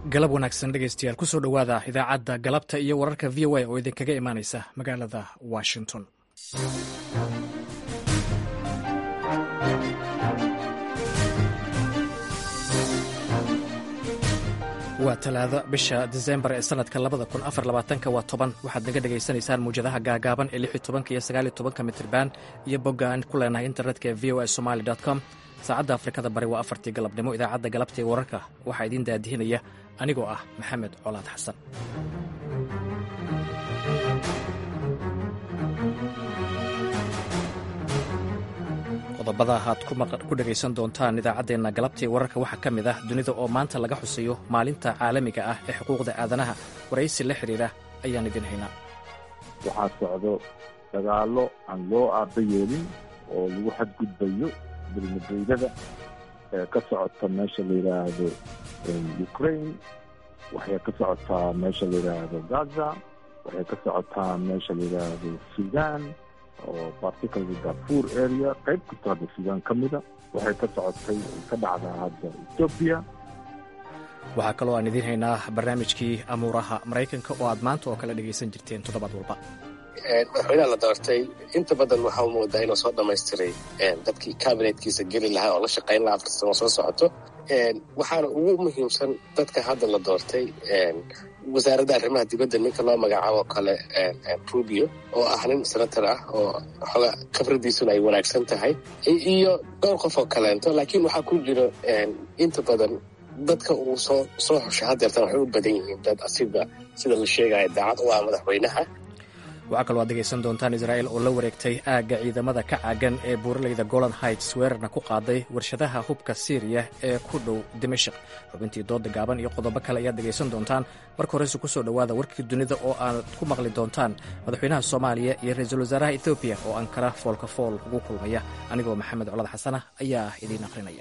galab wanaagsan dhegaystayaal kusoo dhowaada idaacadda galabta iyo wararka v o a oo idinkaga imaanaysa magaalada washington waa talaado bisha disembar ee sanadka labada kun afar labaatanka waa toban waxaad naga dhegaysanaysaan muwjadaha gaagaaban ee lix iyo tobanka iyo sagaal iyo tobanka mitriban iyo bogga aan ku leenahay internetka ee v o a somali com saacadda afrikada bari waa afartii galabnimo idaacadda galabta ee wararka waxaa idiin daadihinaya anigoo ah maxamed colaad xasan qodobada aad ku dhegaysan doontaan idaacaddeenna galabta ee wararka waxaa ka mid ah dunida oo maanta laga xusayo maalinta caalamiga ah ee xuquuqda aadanaha waraysi la xidhiira ayaan idin haynaa waxaa socdo dagaallo aan loo aaba yeelin oo lagu xadgudbayo dulmadeydada ee ka socota meesha la yidhaahdo ukraine waxay ka socotaa meesha la yidhaahdo gaza waxay ka socotaa meesha la yidhaahdo sudan oo particularly darfur area qayb kastoo hadda sudan ka mida waxay ka socotay ka dhacdaa hadda ethoobia waxaa kaloo aan idiin haynaa barnaamijkii amuuraha maraykanka oo aad maanta oo kale dhegaysan jirteen toddobaad walba madaxweynaha la doortay inta badan waxaa u moodaa inuu soo dhamaystiray dadkii kabinetkiisa geli lahaa oo la shaqayn lahaa afar sano soo socoto waxaana ugu muhiimsan dadka hadda la doortay wasaaradda arrimaha dibadda ninka loo magacaabo kale rubio oo ah nin senator ah oo xooga khibradiisuna ay wanaagsan tahay iyo dhowr qof oo kaleento laakiin waxaa ku jiro inta badan dadka uu soo soo xushay haddeertan waxay u badan yihiin dad asiga sida la sheegaya daacad u ah madaxweynaha waxaa kaloo aad degaysan doontaan israa'il oo la wareegtay aagga ciidamada ka caagan ee buuraleyda golan heights weerarna ku qaaday warshadaha hubka siiriya ee ku dhow dimashik xubintii dooda gaaban iyo qodobo kale ayaad dhegaysan doontaan marka horeyse kusoo dhowaada warkii dunida oo aad ku maqli doontaan madaxweynaha soomaaliya iyo ra-iisul wasaaraha ethoobiya oo ankara foolka fool ugu kulmaya anigoo maxamed colad xasana ayaa idiin aqrinaya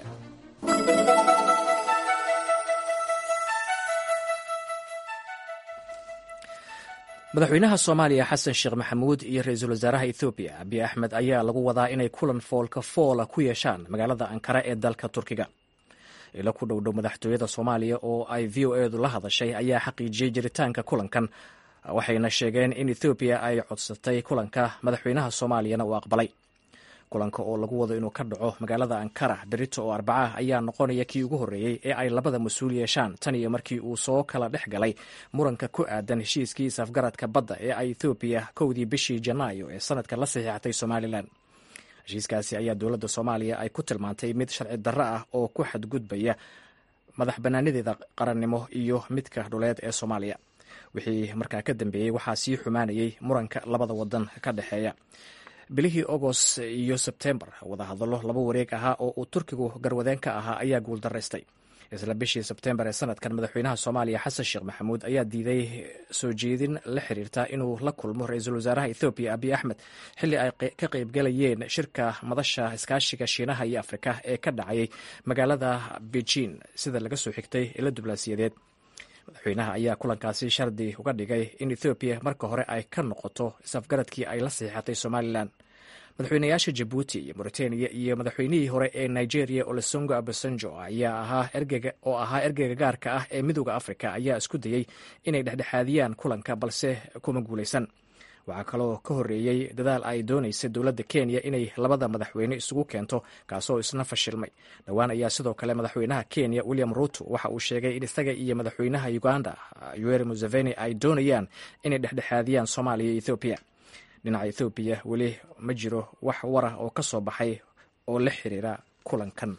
madaxweynaha soomaaliya xasan sheekh maxamuud iyo ra-iisul wasaaraha ethoobiya abiy axmed ayaa lagu wadaa inay kulan foolka foola ku yeeshaan magaalada ankara ee dalka turkiga ilo ku dhowdhow madaxtooyada soomaaliya oo ay v o edu la hadashay ayaa xaqiijiyey jiritaanka kulankan waxayna sheegeen in ethoobiya ay codsatay kulanka madaxweynaha soomaaliyana uu aqbalay kulanka oo lagu wado inuu ka dhaco magaalada ankara berito oo arbaca ayaa noqonaya kii ugu horreeyey ee ay labada mas-uul yeeshaan tan iyo markii uu soo kala dhex galay muranka ku aadan heshiiskii isafgaradka badda ee ay ethoobiya kowdii bishii janaayo ee sanadka la saxiixatay somalilan heshiiskaasi ayaa dowladda soomaaliya ay ku tilmaantay mid sharci darro ah oo ku xadgudbaya madax bannaanadeeda qarannimo iyo midka dhuleed ee soomaaliya wixii markaa ka dambeeyey waxaa sii xumaanayay muranka labada wadan ka dhexeeya bilihii agost iyo sebtembar wadahadallo laba wareeg ahaa oo uu turkigu garwadeen ka ahaa ayaa guuldaraystay isla bishii sebtembar ee sanadkan madaxweynaha soomaaliya xasan sheekh maxamuud ayaa diiday soo jeedin la xiriirta inuu la kulmo ra-iisul wasaaraha ethoobiya abiy axmed xilli ay ka qaybgalayeen shirka madasha iskaashiga shiinaha iyo afrika ee ka dhacayay magaalada beijing sida laga soo xigtay ilo diblaasiyadeed madaxweynaha ayaa kulankaasi shardi uga dhigay in ethoobiya marka hore ay ka noqoto isafgaradkii ay la saxiixatay somalilan madaxweynayaasha jabuuti iyo mauritaniya iyo madaxweynihii hore ee nigeria olesongo abasanjo ayaa ahaa ergega oo ahaa ergeyga gaarka ah ee midooda afrika ayaa isku dayey inay dhexdhexaadiyaan kulanka balse kuma guulaysan waxaa kaloo ka horreeyey dadaal ay doonaysay dowladda kenya inay labada madaxweyne isugu keento kaasoo isna fashilmay dhowaan ayaa sidoo kale madaxweynaha kenya william ruto waxa uu sheegay in isaga iyo madaxweynaha uganda yoweri museveni ay doonayaan inay dhexdhexaadiyaan soomaaliya iyo ethoobiya dhinaca ethoobiya weli ma jiro wax warah oo ka soo baxay oo la xiriira kulankan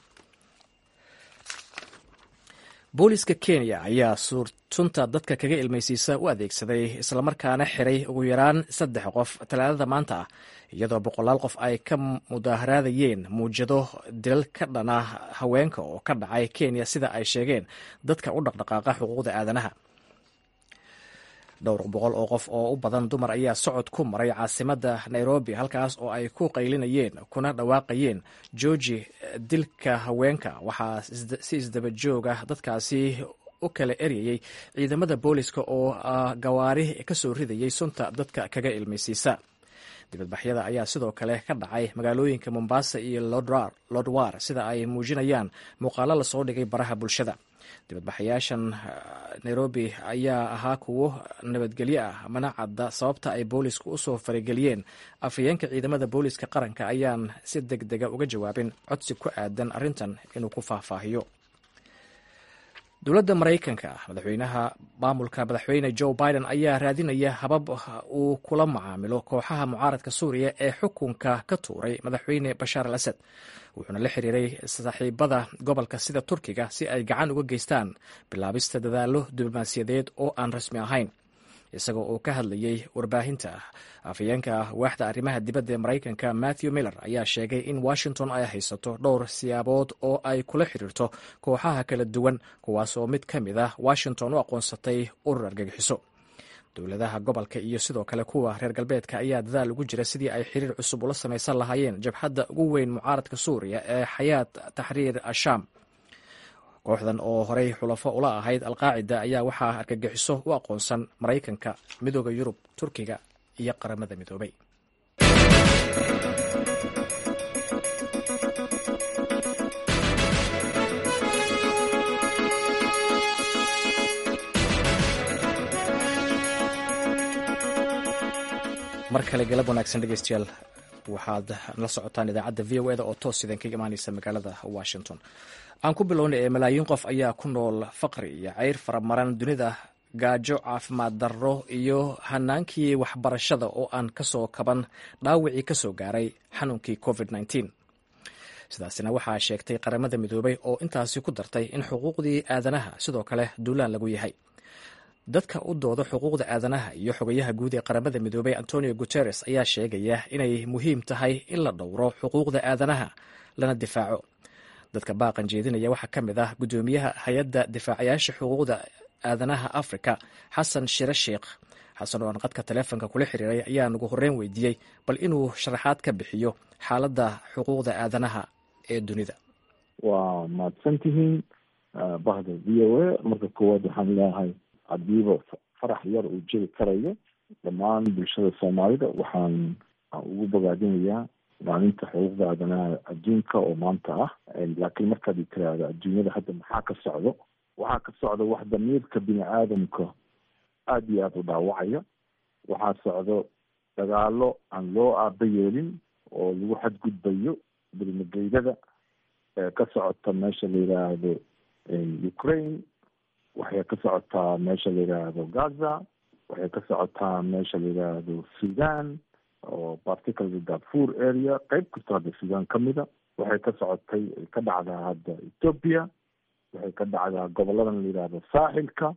booliska kenya ayaa suurtunta dadka kaga ilmaysiisa u adeegsaday islamarkaana xiray ugu yaraan saddex qof talaadada maanta ah iyadoo boqolaal qof ay ka mudaaharaadayeen muujado dilal ka dhana haweenka oo ka dhacay kenya sida ay sheegeen dadka u dhaqdhaqaaqa xuquuqda aadanaha dhowr boqol oo qof oo u badan dumar ayaa socod ku maray caasimadda nairobi halkaas oo ay ku qaylinayeen kuna dhawaaqayeen georgi dilka haweenka waxaa si isdaba jooga dadkaasi u kala eryayey ciidamada booliska oo gawaari ka soo ridayay sunta dadka kaga ilmaysiisa dibadbaxyada ayaa sidoo kale ka dhacay magaalooyinka mombasa iyo lodwar sida ay muujinayaan muuqaalo lasoo dhigay baraha bulshada dibadbaxayaashan nairobi ayaa ahaa kuwo nabadgelyo ah mana cadda sababta ay boolisku usoo farageliyeen afhayeenka ciidamada booliska qaranka ayaan si deg dega uga jawaabin codsi ku aadan arrintan inuu ku faahfaahiyo dowladda maraykanka madaxweynaha maamulka madaxweyne joe biden ayaa raadinaya habab uu kula macaamilo kooxaha mucaaradka suuriya ee xukunka ka tuuray madaxweyne bashaar al asad wuxuuna la xiriiray saaxiibada gobolka sida turkiga si ay gacan uga geystaan bilaabista dadaallo diblomaasiyadeed oo aan rasmi ahayn isagoo uu ka hadlayey warbaahinta afhayeenka waaxda arrimaha dibadda ee maraykanka matthew miller ayaa sheegay in washington ay haysato dhowr siyaabood oo ay kula xiriirto kooxaha kala duwan kuwaas oo mid ka mid ah washington u aqoonsatay urur argagixiso dowladaha gobolka iyo sidoo kale kuwa reer galbeedka ayaa dadaal ugu jira sidii ay xiriir cusub ula samaysan lahaayeen jabhadda ugu weyn mucaaradka suuriya ee xayaat taxriir ashaam kooxdan oo horey xulafo ula ahayd alqaacida ayaa waxaa argagixiso u aqoonsan maraykanka midooda yurub turkiga iyo qaramada midoobay mar kale galab wanaagsan dhegeystayaal waxaad la socotaan idaacadda v o eda oo toos idin kaga imaaneysa magaalada washington aan ku bilownay ee malaayiin qof ayaa ku nool faqri iyo ceyr faramaran dunida gaajo caafimaad darro iyo hanaankii waxbarashada oo aan kasoo kaban dhaawicii kasoo gaaray xanuunkii covid sidaasina waxaa sheegtay qaramada midoobay oo intaasi ku dartay in xuquuqdii aadanaha sidoo kale duulaan lagu yahay dadka u dooda xuquuqda aadanaha iyo xogayaha guud ee qaramada midoobay antonio guteres ayaa sheegaya inay muhiim tahay in la dhowro xuquuqda aadanaha lana difaaco dadka baaqan jeedinaya waxaa ka mid ah guddoomiyaha hay-adda difaacayaasha xuquuqda aadanaha africa xasan shire sheikh xasan oo aan qadka taleefonka kula xiriiray ayaa nagu horreyn weydiiyey bal inuu sharaxaad ka bixiyo xaaladda xuquuqda aadanaha ee dunida waa mahadsantihiin bahda v o a marka koowaad waxaan leeyahay haddiiba farax yar uu jiri karayo dhammaan bulshada soomaalida waxaan ugu bogaadinayaa maalinta xuquuqda aadanaha adduunka oo maanta ah laakiin markaad i tiraahdo adduunyada hadda maxaa ka socdo waxaa ka socda wax damiirka bini aadamka aada iyo aada u dhaawacaya waxaa socdo dagaalo aan loo aaba yeelin oo lagu xadgudbayo bilmageydada ee ka socota meesha la yidhaahdo ukraine waxay ka socotaa meesha la yidhaahdo gaza waxay ka socotaa meesha la yidhaahdo sudan oo particularly darfur area qeyb kastoo hadda sudan ka mida waxay ka socotay ka dhacdaa hadda ethoopia waxay ka dhacdaa goboladan la yidhaahdo saaxilka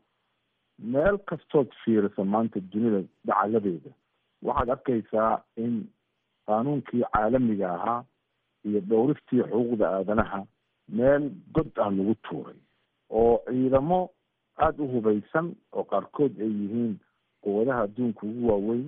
meel kastood fiirisa maanta dunida dacaladeeda waxaad arkaysaa in qaanuunkii caalamiga ahaa iyo dhowristii xuquuqda aadanaha meel god ah lagu tuuray oo ciidamo aada u hubaysan oo qaarkood ay yihiin quwadaha adduunka ugu waaweyn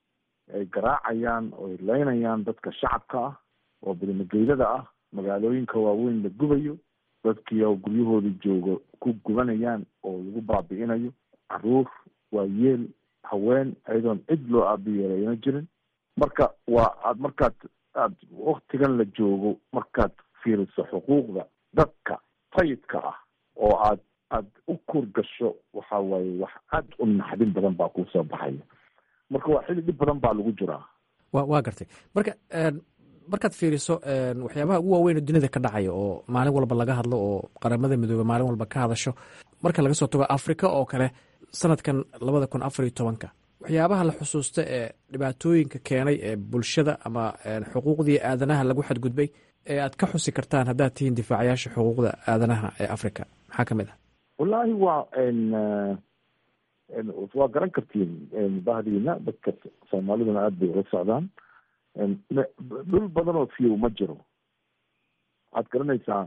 ay garaacayaan oo ay leynayaan dadka shacabka ah oo bilmageydada ah magaalooyinka waaweyn la gubayo dadkii oo guryahooda jooga ku gubanayaan oo lagu baabi'inayo caruur waayeel haween ayadoon cid loo aabiyeelayna jirin marka waa aad markaad aad waktigan la joogo markaad fiiriso xuquuqda dadka sayidka ah oo aad aada u kur gasho waxa waaye wax aada u naxdin badan baa kuu soo baxaya marka waa xili dhib badan baa lagu jiraa wa waa gartay marka markaad fiiriso waxyaabaha ugu waaweyn dunida ka dhacaya oo maalin walba laga hadlo oo qaramada midoobe maalin walba ka hadasho marka laga soo tago africa oo kale sanadkan labada kun afar iyo tobanka waxyaabaha la xusuusta ee dhibaatooyinka keenay ee bulshada ama xuquuqdii aadanaha lagu xadgudbay ee aad ka xusi kartaan haddaad tihiin difaacayaasha xuquuqda aadanaha ee africa maxaa ka mid ah wallaahi waa waa garan kartiin bahdiina dadka soomaaliduna aada bay ula socdaan dhul badan oo fiyow ma jiro waxaad garanaysaa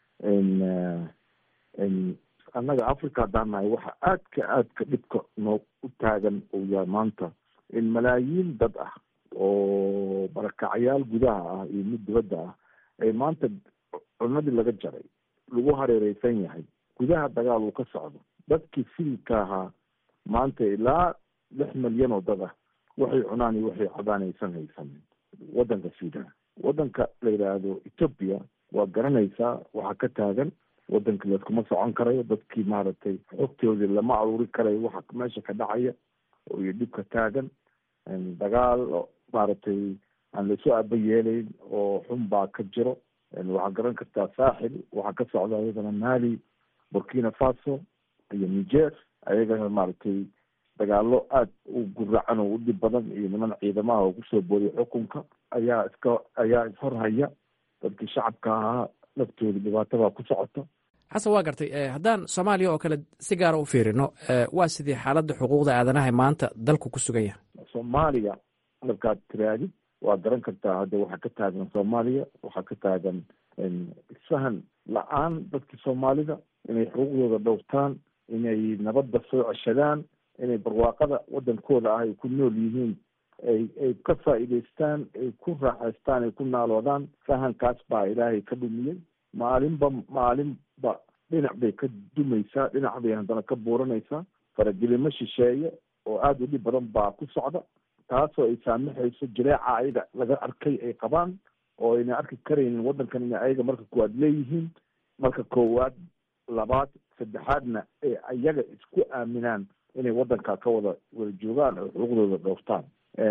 annaga africa haddaan nahay waxa aadka aadka dhibka noo u taagan uu yahay maanta in malaayiin dad ah oo barakacyaal gudaha ah iyo mid dibadda ah ay maanta cunadii laga jaray lagu hareereysan yahay gudaha dagaal uu ka socdo dadkii siilka ahaa maanta ilaa lix milyan oo dad ah waxay cunaan iyo waxay cabaan aysan haysanin waddanka sudan waddanka la yidhaahdo ethoopia waa garanaysaa waxaa ka taagan wadankii layskuma socon karayo dadkii maaragtay xogtoodii lama aruuri karayo waxa meesha ka dhacaya iyo dhibka taagan dagaal maaragtay aan laysu aba yeelayn oo xun baa ka jiro waxaa garan kartaa saaxil waxaa ka socda ayadana mali burkina faso iyo niger ayagana maaragtay dagaalo aada u guracan oo u dhib badan iyo niman ciidamaha oo kusoo boodiya xukunka ayaa iska ayaa ishorhaya dadkii shacabka ahaa laftooda dhibaatabaa ku socota xasan waa gartay haddaan soomaaliya oo kale si gaara u fiirino waa sidii xaaladda xuquuqda aadanaha maanta dalku ku sugan yahay soomaaliya markaad tiraadid waa garan kartaa hadda waxaa ka taagan soomaaliya waxaa ka taagan isfahan la-aan dadkii soomaalida inay xuquuqdooda dhowrtaan inay nabadda soo ceshadaan inay barwaaqada wadankooda ah ay ku nool yihiin ay ay ka faa'iidaystaan ay ku raaxaystaan ay ku naaloodaan fahankaas baa ilaahay ka dhumiyey maalinba maalinba dhinac bay ka dumaysaa dhinac bay haddana ka buuranaysaa faragelimo shisheeye oo aada u dhib badan baa ku socda taasoo ay saamixayso jileeca ayaga laga arkay ay qabaan oo ayna arki karaynin waddankan ina ayaga marka koowaad leeyihiin marka koowaad labaad saddexaadna ee ayaga isku aaminaan inay waddanka ka wada wada joogaan oo xuquuqdooda dhowrtaan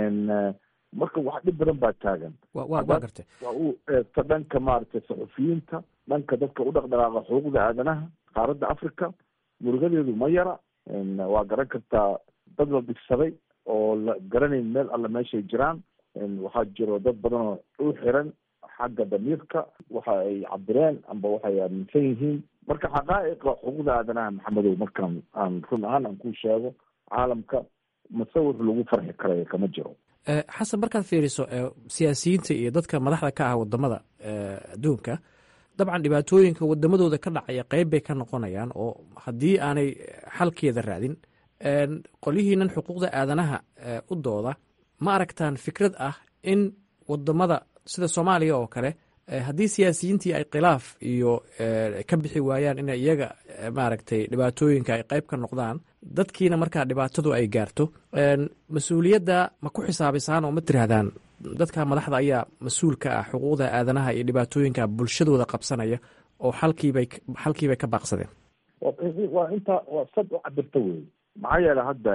marka wax dhib badan baa taagan wa gartay waa uu eegto dhanka maaragtay saxufiyiinta dhanka dadka u dhaqdhaqaaqa xuquuqda aadanaha qaaradda africa murugadeedu ma yara waa garan kartaa dad la dhigsaday oo la garanayn meel alle meeshay jiraan waxaa jiro dad badan oo u xiran xagga damiirka waxa ay cabireen amba waxay aaminsan yihiin marka xaqaa'iqa xuquuqda aadanaha maxamedow markaan aan run ahaan aan ku sheego caalamka musawir lagu farxi karayo kama jiro xasan markaad fiiriso siyaasiyiinta iyo dadka madaxda ka ah wadamada adduunka dabcan dhibaatooyinka wadamadooda ka dhacaya qeyb bay ka noqonayaan oo haddii aanay xalkeeda raadin qolyihiinan xuquuqda aadanaha u dooda ma aragtaan fikrad ah in wadamada sida soomaaliya oo kale haddii siyaasiyiintii ay khilaaf iyo ka bixi waayaan in iyaga maaragtay dhibaatooyinka ay qeyb ka noqdaan dadkiina markaa dhibaatadu ay gaarto mas-uuliyadda ma ku xisaabisaan oo ma tirahdaan dadka madaxda ayaa mas-uul ka ah xuquuqda aadanaha iyo dhibaatooyinka bulshadooda qabsanaya oo xalkiibay xalkiibay ka baaqsadeen waa intaa waa sad u cabirta wey maxaa yeele hadda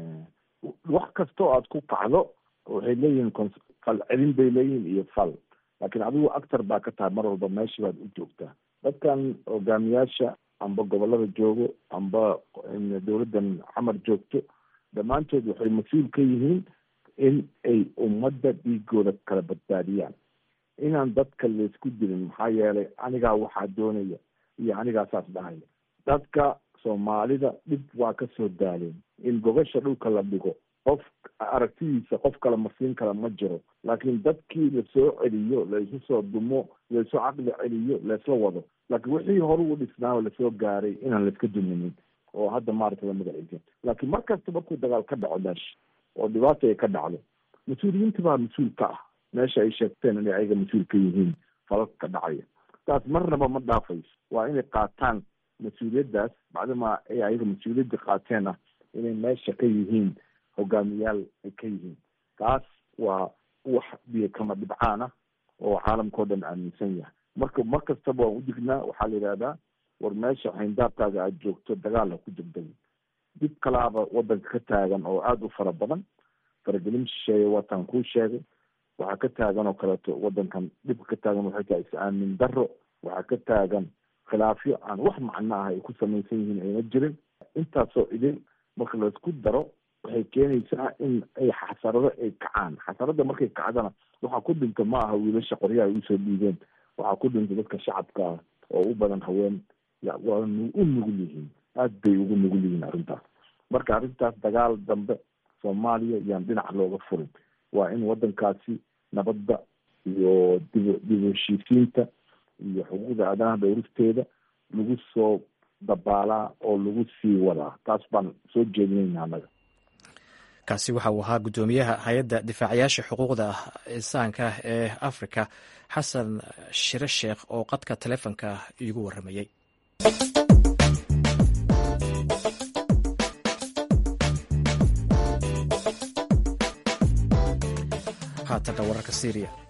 wax kastoo aad ku kacdo waxay leeyihiin fal celin bay leeyihiin iyo fal laakiin adigu actor baa ka tahay mar walba meesha baad u joogtaa dadkan hogaamiyaasha amba gobolada joogo amba dowladdan xamar joogto dhammaantood waxay mas-uul ka yihiin in ay ummadda dhiigooda kala badbaadiyaan inaan dadka laysku dilin maxaa yeelay anigaa waxaa doonaya iyo anigaa saas dhahaya dadka soomaalida dhib waa ka soo daaleen in gogasha dhulka la dhigo qof aragtidiisa qof kale masiin kale ma jiro laakiin dadkii lasoo celiyo laisu soo dumo laisu caqli celiyo laisla wado laakiin wixii hore u dhisnaaoo lasoo gaaray inaan laiska duminin oo hadda maaragta la magaciisa laakiin mar kasta markuu dagaal ka dhaco meesha oo dhibaata ay ka dhacdo mas-uuliyiinta baa mas-uul ka ah meesha ay sheegteen inay ayaga mas-uul ka yihiin falalka ka dhacaya taas marnaba ma dhaafayso waa inay qaataan mas-uuliyaddaas bacdama ay ayaga mas-uuliyadda qaateen ah inay meesha ka yihiin hogaamiyaal ay ka yihiin taas waa wax biyo kama dhibcaan ah oo caalamkao dhan aaminsan yahay marka mar kastaba waan u dignaa waxaa la yidhahdaa war meesha xayndaabkaaga aada joogto dagaal ha ku degdegin dib kalaaba wadanka ka taagan oo aada u fara badan faragelin shisheeye waatan kuu sheegay waxaa ka taagan oo kaleeto wadankan dhibka ka taagan waxay tahay is-aamin darro waxaa ka taagan khilaafyo aan wax macno ah ay ku samaysan yihiin ayna jirin intaasoo idin marka laisku daro waxay keenaysaa in ay xasarado ay kacaan xasarada markay kacdana waxaa ku dhinta ma aha wiilasha qoryaha ay usoo dhiibeen waxaa ku dhinta dadka shacabka ah oo u badan haween waa u nugul yihiin aad bay ugu nugul yihiin arrintaas marka arrintaas dagaal dambe soomaaliya yaan dhinac looga furin waa in wadankaasi nabadda iyo dib dib heshiisiinta iyo xuquuqda aadanaha dhowristeeda lagu soo dabaalaa oo lagu sii wadaa taas baan soo jeedinayna annaga kaasi waxa uu ahaa guddoomiyaha hay-adda difaacayaasha xuquuqda insaanka ee afrika xasan shire sheekh oo qadka taleefonka iigu warramayey haatana wararka syriya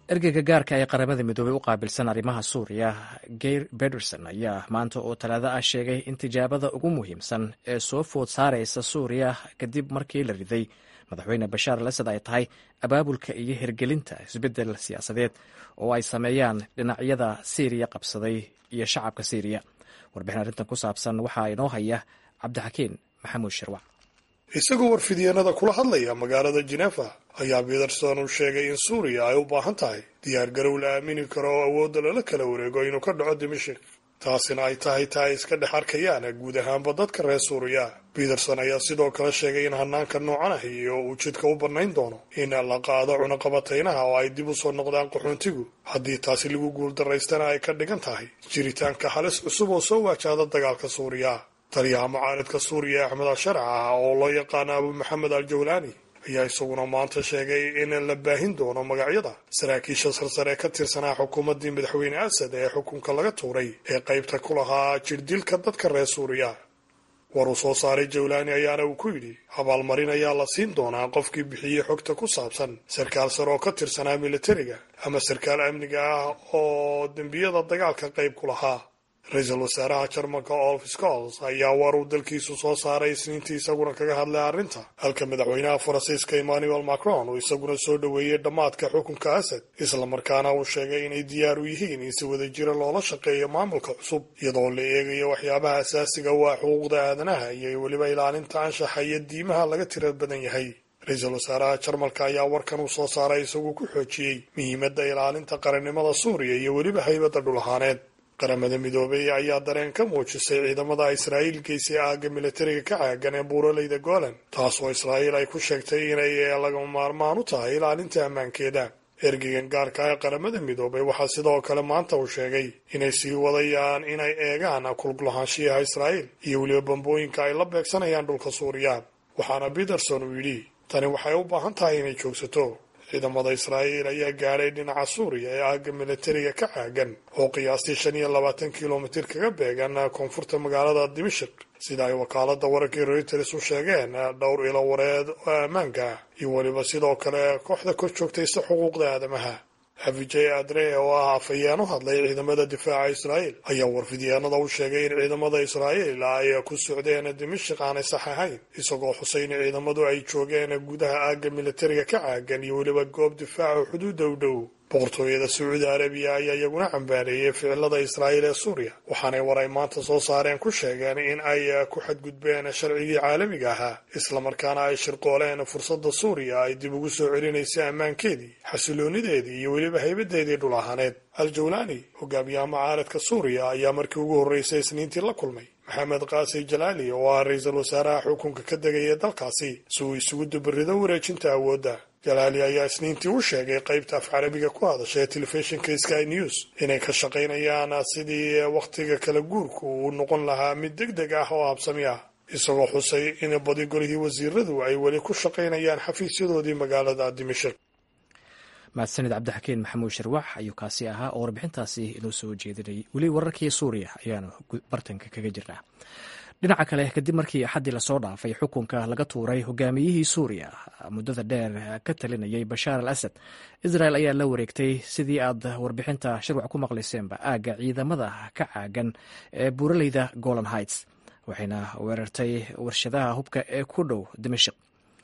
ergeyga gaarka ee qaramada midoobey u qaabilsan arrimaha suuriya geir bederson ayaa maanta oo talaado ah sheegay in tijaabada ugu muhiimsan ee soo food saaraysa suuriya kadib markii la riday madaxweyne bashaar al asad ay tahay abaabulka iyo hirgelinta isbeddel siyaasadeed oo ay sameeyaan dhinacyada siiriya qabsaday iyo shacabka siiriya warbixin arrintan ku saabsan waxaa inoo haya cabdixakiin maxamuud shirwac isagoo warfidyeennada kula hadlaya magaalada jenefa ayaa bederson uu sheegay in suuriya ay u baahan tahay diyaar garow la aamini karo oo awoodda lala kala wareego inuu ka dhaco dimashik taasina ay tahay ta ay iska dhex arkayaan guud ahaanba dadka reer suuriya bederson ayaa sidoo kale sheegay in hanaanka noocan ah iyo uu jidka u bannayn doono in la qaado cunaqabataynaha oo ay dib u soo noqdaan qaxoontigu haddii taasi lagu guuldaraystana ay ka dhigan tahay jiritaanka halis cusub oo soo waajahda dagaalka suuriya taliyaha mucaaridka suuriya axmed al-sharca ah oo loo yaqaano abu maxamed al jawlaani ayaa isaguna maanta sheegay in la baahin doono magacyada saraakiisha sarsare ka tirsanaa xukuumaddii madaxweyne asad ee xukunka laga tuuray ee qaybta ku lahaa jirdilka dadka reer suuriya war uu soo saaray jawlaani ayaana uu ku yidhi abaalmarin ayaa la siin doonaa qofkii bixiyey xogta ku saabsan sarkaal sare oo ka tirsanaa militariga ama sarkaal amniga ah oo dembiyada dagaalka qayb ku lahaa ra-iisul wasaaraha jarmalka olf scols ayaa war uu dalkiisu soo saaray isniintii isaguna kaga hadlay arrinta halka madaxweynaha faransiiska emmanuel macron uu isaguna soo dhoweeyey dhammaadka xukunka asad islamarkaana uu sheegay inay diyaar u yihiin in si wada jira loola shaqeeyo maamulka cusub iyadoo la eegayo waxyaabaha asaasiga waa xuquuqda aadanaha iyo weliba ilaalinta anshaxa iyo diimaha laga tira badan yahay ra-iisul wasaaraha jarmalka ayaa warkan uu soo saaray isaguu ku xoojiyey muhiimadda ilaalinta qarannimada suuriya iyo weliba haybadda dhul ahaaneed qaramada midoobey ayaa dareen ka muujisay ciidamada israa'iil geysay aagga militariga ka caagan ee buuraleyda golan taasoo israa'iil ay ku sheegtay inay lagama maarmaan u tahay ilaalinta ammaankeeda ergeygan gaarka ee qaramada midoobay waxaa sidoo kale maanta uu sheegay inay sii wadayaan inay eegaan kulgulahaanshiyaha israa'iil iyo weliba bambooyinka ay la beegsanayaan dhulka suuriya waxaana peterson uu yidhi tani waxay u baahan tahay inay joogsato ciidamada israa'iil ayaa gaadhay dhinaca suuriya ee aagga militariga ka caagan oo qiyaastii shan iyo labaatan kilomitir kaga beegan koonfurta magaalada dimashik sida ay wakaaladda wararkii reuters u sheegeen dhowr ilo wareed oo ammaanka iyo weliba sidoo kale kooxda kor joogtaysa xuquuqda aadamaha avijay adre oo ah afhayeen u hadlay ciidamada difaaca israa'iil ayaa warfidyaanada u sheegay in ciidamada israa'iil ay ku socdeen dimashik aanay sax ahayn isagoo xusay in ciidamadu ay joogeen gudaha aagga militariga ka caagan iyo weliba goob difaaca xuduudda u dhow boqortooyada sacuudi arabiya ayaa iyaguna cambaareeyey ficilada israa'iil ee suuriya waxaanay war ay maanta soo saareen ku sheegeen in ay ku xadgudbeen sharcigii caalamiga ahaa islamarkaana ay shirqooleen fursadda suuriya ay dib ugu soo celinaysa ammaankeedii xasiloonideedii iyo weliba haybadeedii dhul ahaaneed al-jawlaani hogaamiyaha mucaaradka suuriya ayaa markii ugu horreysay isniintii la kulmay maxamed kaasi jalaali oo ah ra-iisul wasaaraha xukunka ka degaya dalkaasi si uu isugu dubarido wareejinta awoodda jalaali ayaa isniintii u sheegay qaybta af carabiga ku hadasha ee telefishinka sky news inay ka shaqaynayaan sidii wakhtiga kala guurku uu noqon lahaa mid deg deg ah oo habsami ah isagoo xusay in badi golihii wasiiradu ay weli ku shaqaynayaan xafiisyadoodii magaalada dimashik mahadsanid cabdixakiin maxamuud sharwax ayuu kaasi ahaa oo warbixintaasi inoo soo jeedinayay weli wararkii suuriya ayaanu bartanka kaga jirnaa dhinaca kale kadib markii axaddii lasoo dhaafay xukunka laga tuuray hogaamiyihii suuriya muddada dheer ka talinayay bashaar al asad israel ayaa la wareegtay sidii aad warbixinta shirwac ku maqlayseenba aagga ciidamada ka caagan ee buuraleyda golan heights waxayna weerartay warshadaha hubka ee ku dhow dimashik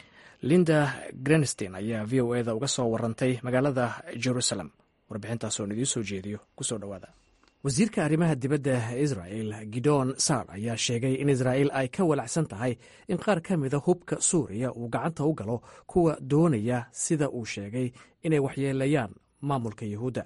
linda grenstein ayaa v o eda uga soo warantay magaalada jerusalem warbixintaas oon idiin soo jeediyo kusoo dhowaada wasiirka arrimaha dibadda israel gidon sar ayaa sheegay in israel ay ka walacsan tahay in qaar ka mida hubka suuriya uu gacanta u galo kuwa doonaya sida uu sheegay inay waxyeelayaan maamulka yuhuudda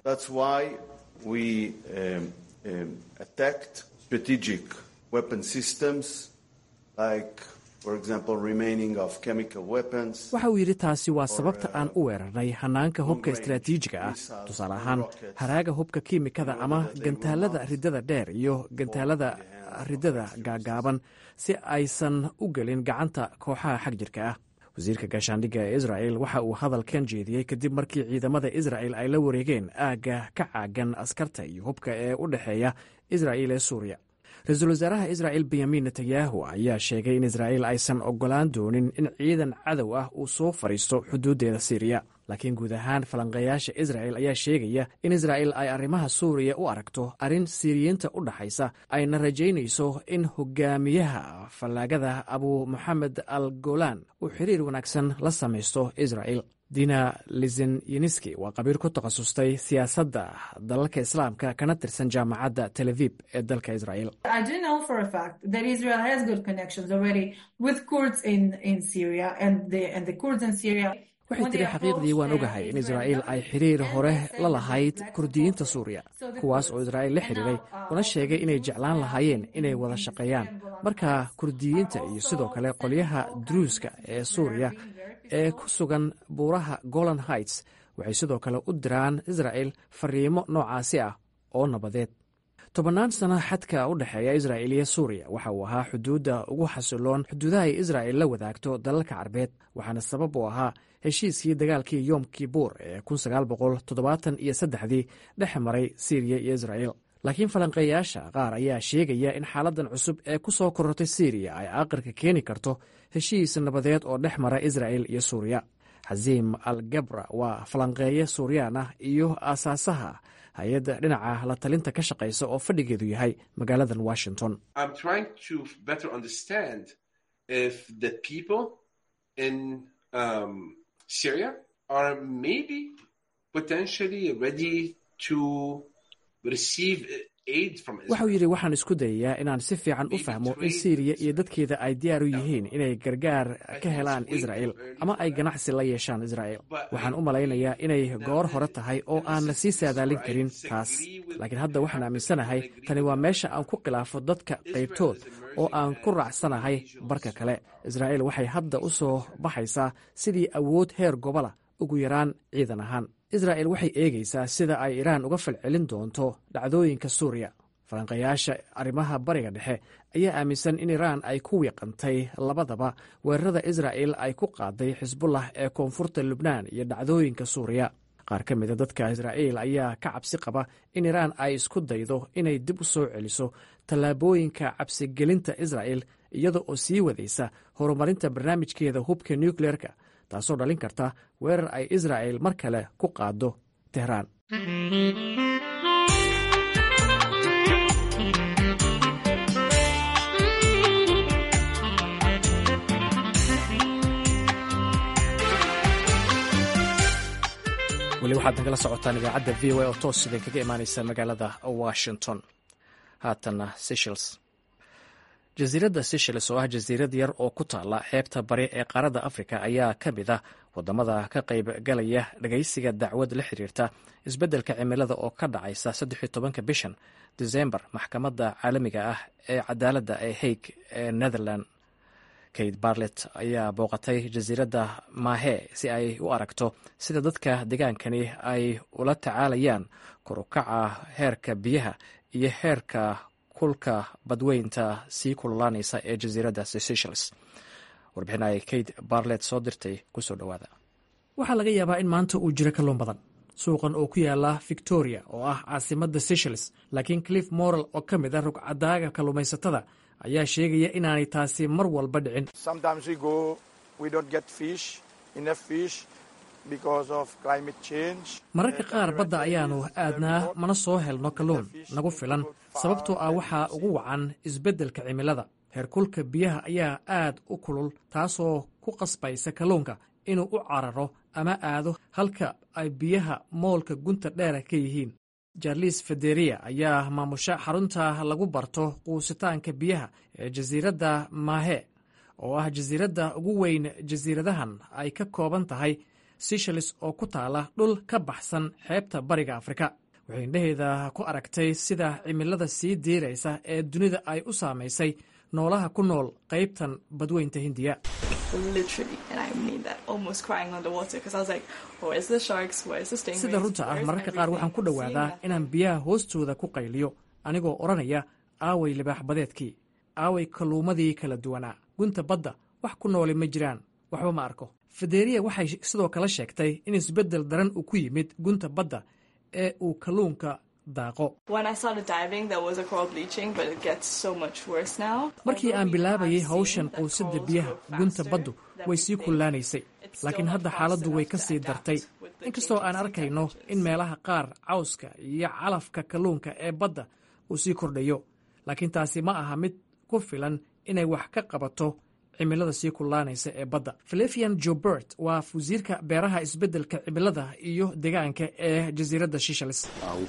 waxa uu yidhi taasi waa sababta aan u weerarnay hanaanka hubka istaraatiijiga ah tusaale ahaan haraaga hubka kiimikada ama gantaalada riddada dheer iyo gantaalada riddada gaagaaban si aysan u gelin gacanta kooxaha xag jirka ah wasiirka gaashaandhigga ee israel waxa uu hadalkan jeediyey kadib markii ciidamada israel ay la wareegeen aagga ka caagan askarta iyo hubka ee u dhexeeya israel ee suuriya ra-iisul wasaaraha israel benyamin netanyahu ayaa sheegay in israel aysan ogolaan doonin in ciidan cadow ah uu soo fadhiisto xuduuddeeda siiriya laakiin guud ahaan falanqeeyaasha israa'el ayaa sheegaya in israa'el ay arrimaha suuriya u aragto arrin siiriyiinta u dhaxaysa ayna rajaynayso in hogaamiyaha fallaagada abu moxamed al golan uu xiriir wanaagsan la samaysto israa'el dina lizenyeniski waa qabiir ku takhasustay siyaasadda dalalka islaamka kana tirsan jaamacadda tel avib ee dalka israa'el waxay tiri xaqiiqdii waan ogahay in israa'iil ay xiriir hore la lahayd kurdiyiinta suuriya kuwaas oo israa'iil la xiriiray una sheegay inay jeclaan lahaayeen inay wada shaqeeyaan marka kurdiyiinta iyo sidoo kale qolyaha druuska ee suuriya ee ku sugan buuraha golan heights waxay sidoo kale u diraan israa'el fariimo noocaasi ah oo nabadeed tobannaan sano xadka u dhexeeya israa'il iyo suuriya waxa uu ahaa xuduudda ugu xasiloon xuduudaha ay israa'il la wadaagto dalalka carbeed waxaana sabab u ahaa heshiiskii dagaalkii yom kibuur ee iyo saddexdii dhex maray siiriya iyo israa'il laakiin falanqeeyaasha qaar ayaa sheegaya in xaaladdan cusub ee ku soo korortay siiriya ay aqirka keeni karto heshiis nabadeed oo dhex mara israa'il iyo suuriya xasiim al gabra waa falanqeeye suuriyaan ah iyo aasaasaha hay-adda dhinaca la talinta ka shaqaysa oo fadhigeedu yahay magaaladan washington waxau yidhi waxaan isku dayayaa inaan si fiican u fahmo in siiriya iyo dadkeeda ay diyaar u yihiin inay gargaar ka helaan israa'il ama ay ganacsi la yeeshaan israa'il waxaan u malaynayaa inay goor hore tahay oo aan la sii saadaalin karin taas laakiin hadda waxaan aaminsanahay tani waa meesha aan ku khilaafo dadka qaybtood oo aan ku raacsanahay barka kale israa'il waxay hadda u soo baxaysaa sidii awood heer gobola ugu yaraan ciidan ahaan israa'el waxay eegaysaa sida ay iraan uga falcelin doonto dhacdooyinka suuriya falanqayaasha arrimaha bariga dhexe ayaa aaminsan in iraan ay ku wiiqantay labadaba weerarada israa'el ay ku qaaday xisbullah ee koonfurta lubnaan iyo dhacdooyinka suuriya qaar ka mida dadka israa'iil ayaa ka cabsi qaba in iraan ay isku daydo inay dib u soo celiso tallaabooyinka cabsigelinta israa'el iyada oo sii wadaysa horumarinta barnaamijkeeda hubka nukleerka taasoo dhalin karta weerar ay israa'el mar kale ku qaado tehraan weli waxaad nagala socotaan idaacadda v o a oo toos idin kaga imaaneysa magaalada washington haatana seshels jasiiradda seshels oo ah jasiirad yar oo ku taala xeebta bari ee qaaradda afrika ayaa ka mid ah wadamada ka qayb galaya dhagaysiga dacwad la xiriirta isbeddelka cimilada oo ka dhacaysa saddexiyo tobanka bishan desembar maxkamadda caalamiga ah ee cadaaladda ee haig ee netherland kate barlet ayaa booqatay jasiiradda maahe si ay u aragto sida dadka degaankani ay ula tacaalayaan korukaca heerka biyaha iyo heerka kulka badweynta sii kululaanaysa ee jasiiradda seychelles warbixin ay kate barlet soo dirtay kusoo dhowaada waxaa laga yaabaa in maanta uu jiro kalluun badan suuqan oo ku yaala victoria oo ah caasimadda seychelles laakiin cliff moral oo ka mid a rugcadaaga kalluumaysatada ayaa sheegaya inaanay taasi mar walba dhicin mararka qaar badda ayaanu aadnaa mana soo helno kalluun nagu filan sababtoo ah waxaa ugu wacan isbeddelka cimilada heerkulka biyaha ayaa aad u kulul taasoo ku qasbaysa kalluunka inuu u cararo ama aado halka ay biyaha moolka gunta dheera ka yihiin jarlis federia ayaa maamusha xarunta lagu barto quusitaanka biyaha ee jasiiradda maahe oo ah jasiiradda ugu weyn jasiiradahan ay ka kooban tahay seychelles oo ku taala dhul ka baxsan xeebta bariga afrika waxay indhaheeda ku aragtay sida cimilada sii diiraysa ee dunida ay u saamaysay noolaha ku nool qaybtan badweynta hindiya sida runta ah mararka qaar waxaan ku dhowaadaa inaan biyaha hoostooda ku qayliyo anigoo odhanaya aaway libaax badeedkii aaway kalluumadii kala duwanaa gunta badda wax ku nooli ma jiraan waxba ma arko federia waxay sidoo kale sheegtay in isbeddel daran uu ku yimid gunta badda ee uu kalluunka daaqo markii aan bilaabayay hawshan quusidda biyaha gunta baddu way sii kullaanaysay laakiin hadda xaaladdu way ka sii dartay inkastoo aan arkayno in meelaha qaar cawska iyo calafka kalluunka ee badda uu sii kordhayo laakiin taasi ma aha mid ku filan inay wax ka qabato cimilada sii kullaanaysa ee badda filifian jobert waa wasiirka beeraha isbeddelka cimilada iyo deegaanka ee jasiiradda shishalis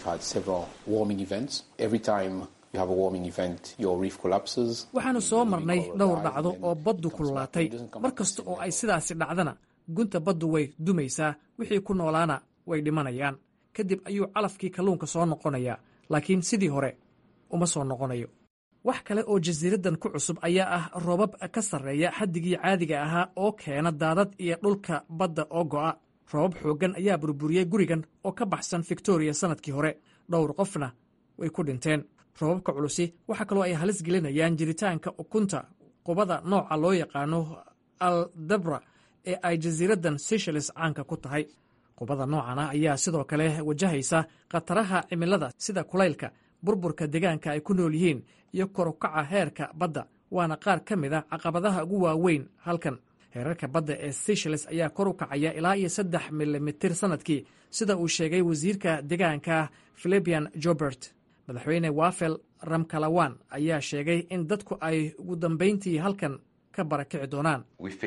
waxaanu soo marnay dhowr dhacdo oo baddu kululaatay mar kasta oo ay sidaasi dhacdana gunta baddu way dumaysaa wixii ku noolaana way dhimanayaan kadib ayuu calafkii kalluunka soo noqonayaa laakiin sidii hore uma soo noqonayo wax kale oo jasiiraddan ku cusub ayaa ah roobab ka sarreeya xaddigii caadiga ahaa oo keena daadad iyo dhulka badda oo go'a roobab xooggan ayaa burburiyey gurigan oo ka baxsan victoriya sannadkii hore dhowr qofna way ku dhinteen roobabka culusi waxaa kaloo ay halis gelinayaan jiritaanka ukunta qubada nooca loo yaqaano aldabra ee ay jasiiraddan seychelles caanka ku tahay qubada noocan ah ayaa sidoo kale wajahaysa khataraha cimilada sida kulaylka burburka deegaanka ay ku nool yihiin iyo korukaca heerka badda waana qaar ka mid a caqabadaha ugu waaweyn halkan heerarka badda ee seychelles ayaa kor u kacaya ilaa iyo saddex milimitir sannadkii sida uu sheegay wasiirka deegaanka filibian jobert madaxweyne wafel ramkalawan ayaa sheegay in dadku ay ugu dambayntii halkan ka barakici doonaan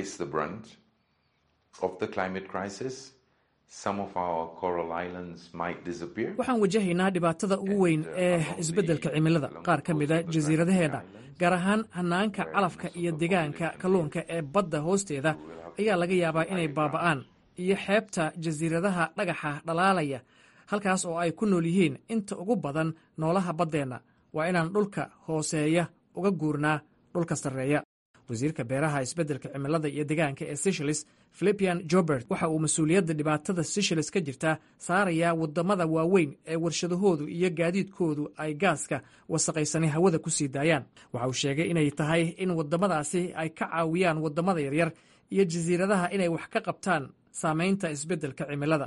waxaan wajahaynaa dhibaatada ugu weyn ee isbeddelka cimilada qaar ka mida jasiiradaheenna gaar ahaan hanaanka calafka iyo deegaanka kalluunka ee badda hoosteeda ayaa laga yaabaa inay baaba'aan iyo xeebta jasiiradaha dhagaxa dhalaalaya halkaas oo ay ku nool yihiin inta ugu badan noolaha baddeenna waa inaan dhulka hooseeya uga guurnaa dhulka sarreeya wasiirka beeraha isbeddelka cimilada iyo deegaanka ee seychelles filipian jobert waxa uu mas-uuliyadda dhibaatada seychelles ka jirta saarayaa waddamada waaweyn ee warshadahoodu iyo gaadiidkoodu ay gaaska wasaqaysani hawada ku sii daayaan waxa uu sheegay inay tahay in waddamadaasi ay ka caawiyaan waddamada yaryar iyo jasiiradaha inay wax ka qabtaan saamaynta isbeddelka cimilada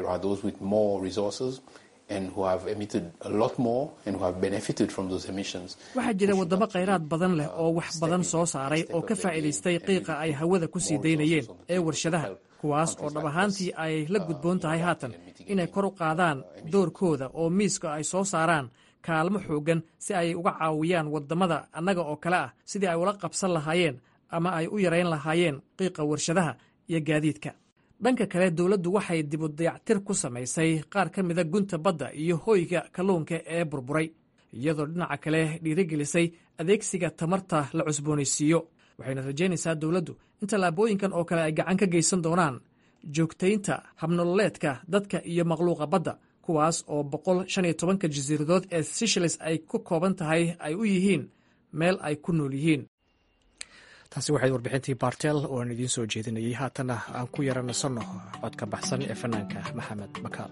waxaa jira waddamo khayraad badan leh oo wax badan soo saaray oo ka faa'iidaystay qiiqa ay hawada ku sii daynayeen ee warshadaha kuwaas oo dhab ahaantii ay la gudboon tahay haatan inay kor u qaadaan doorkooda oo miiska ay soo saaraan kaalmo xooggan si ay uga caawiyaan waddamada annaga oo kale ah sidii ay ula qabsan lahaayeen ama ay u yarayn lahaayeen qiiqa warshadaha iyo gaadiidka dhanka kale dowladdu waxay dibu dayactir ku samaysay qaar ka mida gunta badda iyo hoyga kalluunka ee burburay iyadoo dhinaca kale dhiirigelisay adeegsiga tamarta la cusboonaysiiyo waxayna rajaynaysaa dowladdu in tallaabooyinkan oo kale ay gacan ka geysan doonaan joogtaynta habnololeedka dadka iyo makhluuqa badda kuwaas oo boqol shan iyo tobanka jasiiradood ee seychelles ay ku kooban tahay ay u yihiin meel ay ku nool yihiin taasi waxayd warbixintii bartel oo aan idiin soo jeedinayay haatanna aan ku yara nasanno codka baxsan ee fanaanka maxamed makaal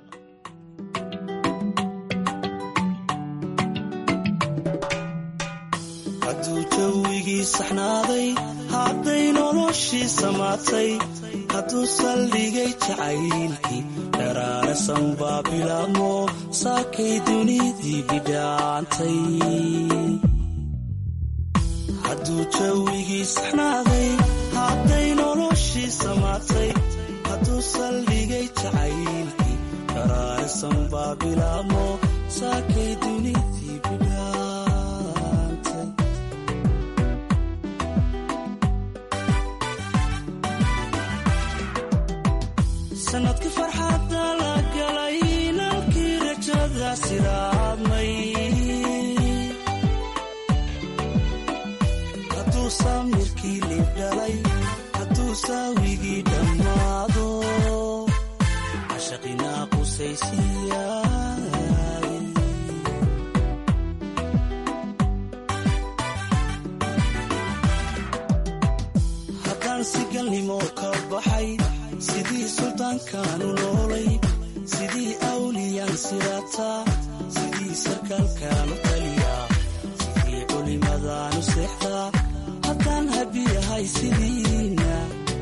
hadduu jawigii saxnaaday hadday noloshii samaatay hadduu saldhigay jacaylkii dharaarasan baa bilaabmo saakay dunidii bidhaantay hadduu jawigii saxnaaday hadday noloshii samaatay hadduu saldhigay jacaylkii dharaarasan baa bilaabmo saakay dunidii bidhaantay sanadkii farxadda la galay nalkii rajada siraadmay hadduu samirkii liibdhalay hadduu saawigii dhammaado cashaqinaa qusaysiyaay haddaan sigalnimo ka baxay sidii suldaankaanu noolay sidii awliyaan sirataa sidii sarkaalkaanu taliyaa sidii culimadaanu seexdaa haddaan habiyahay sidiina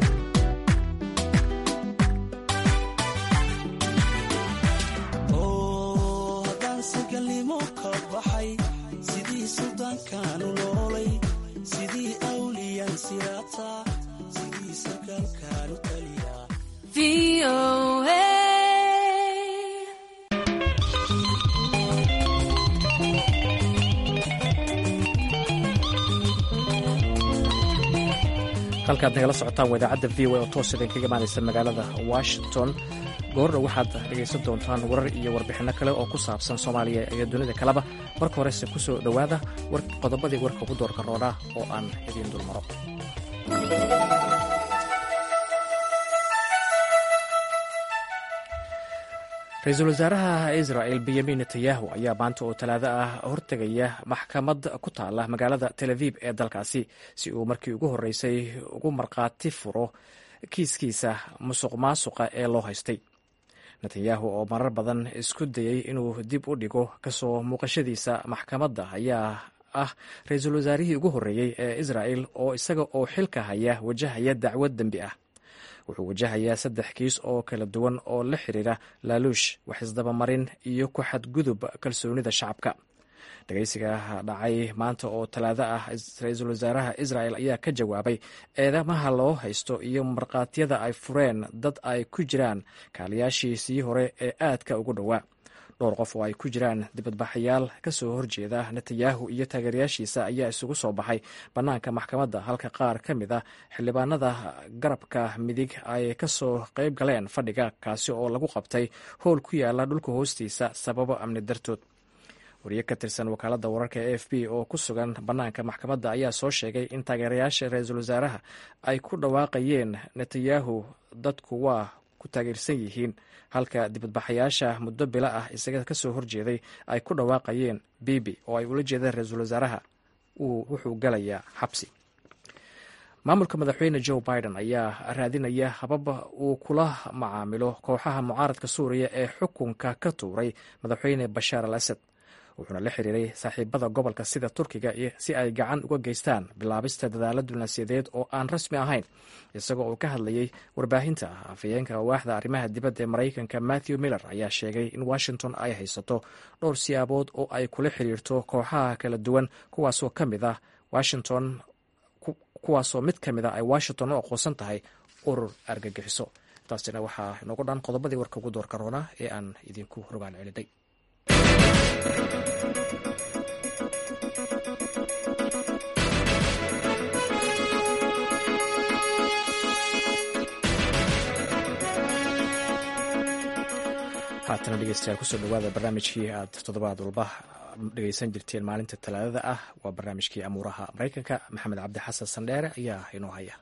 oo haddaan sigalnimo ka baxay sidii suldaankaanu noolay sidii awliyaan sirataa sidii sarkaalkaanu taliyaa VOA. halkaad nagala socotaan waa idaacadda v o oo toos idinkaga imaanaysa magaalada washington goorna waxaad dhegaysan doontaan warar iyo warbixinno kale oo ku saabsan soomaaliya iyo dunida kaleba marka horese ku soo dhowaada qodobadii warka ugu doorka roodha oo aan idiin dulmaro ra-iisul wasaaraha israel benyamin netanyahu ayaa maanta oo talaado ah hortegaya maxkamad ku taala magaalada tel aviv ee dalkaasi si uu markii ugu horreysay ugu markhaati furo kiiskiisa musuq maasuqa ee loo haystay netanyahu oo marar badan isku dayey inuu dib u dhigo kasoo muuqashadiisa maxkamadda ayaa ah ra-iisul wasaarihii ugu horreeyey ee israel oo isaga oo xilka haya wajahaya dacwad dembi ah wuxuu wajahayaa saddex kiis oo kala duwan oo la xiriira laaluush waxisdabamarin iyo ku xadgudub kalsoonida shacabka dhegeysiga dhacay maanta oo talaado ah ra-iisul wasaaraha israel ayaa ka jawaabay eedamaha loo haysto iyo markhaatiyada ay fureen dad ay ku jiraan kaaliyaashiisii hore ee aadka ugu dhowaa dhowr qof oo ay ku jiraan dibadbaxayaal kasoo horjeeda netanyahu iyo taageerayaashiisa ayaa isugu soo baxay bannaanka maxkamadda halka qaar ka mid a xildhibaanada garabka midig ay kasoo qayb galeen fadhiga kaasi oo lagu qabtay howl ku yaala dhulka hoostiisa sababo amni dartood wariye ka tirsan wakaaladda wararka e f b oo ku sugan bannaanka maxkamadda ayaa soo sheegay in taageerayaasha ra-iisul wasaaraha ay ku dhawaaqayeen netanyahu dadku waa ku taageersan yihiin halka dibadbaxayaasha muddo bilo ah isaga kasoo horjeeday ay ku dhawaaqayeen bibi oo ay ula jeedeen ra-iisul wasaaraha wuxuu galayaa xabsi maamulka madaxweyne joe biden ayaa raadinaya habab uu kula macaamilo kooxaha mucaaradka suuriya ee xukunka ka tuuray madaxweyne bashaar al asad wuxuuna la xiriiray saaxiibada gobolka sida turkiga si ay gacan uga geystaan bilaabista dadaalo diblomaasiyadeed oo aan rasmi ahayn isagoo uu ka hadlayay warbaahinta afhayeenka waaxda arrimaha dibadda ee maraykanka matthew miller ayaa sheegay in washington ay haysato dhowr siyaabood oo ay kula xiriirto kooxaha kala duwan kuwaasoo ka mid ah washington kuwaasoo mid ka mid a ay washington u aqoonsan tahay urur argagixiso taasina waxaa inoogu dhan qodobadii warka ugu doorka roona ee aan idinku rogaan celiday haatana dhegeystayaal kusoo dhawaada barnaamijkii aad toddobaad walba dhegeysan jirteen maalinta talaadada ah waa barnaamijkii amuuraha maraykanka maxamed cabdi xasan sandheere ayaa inoo haya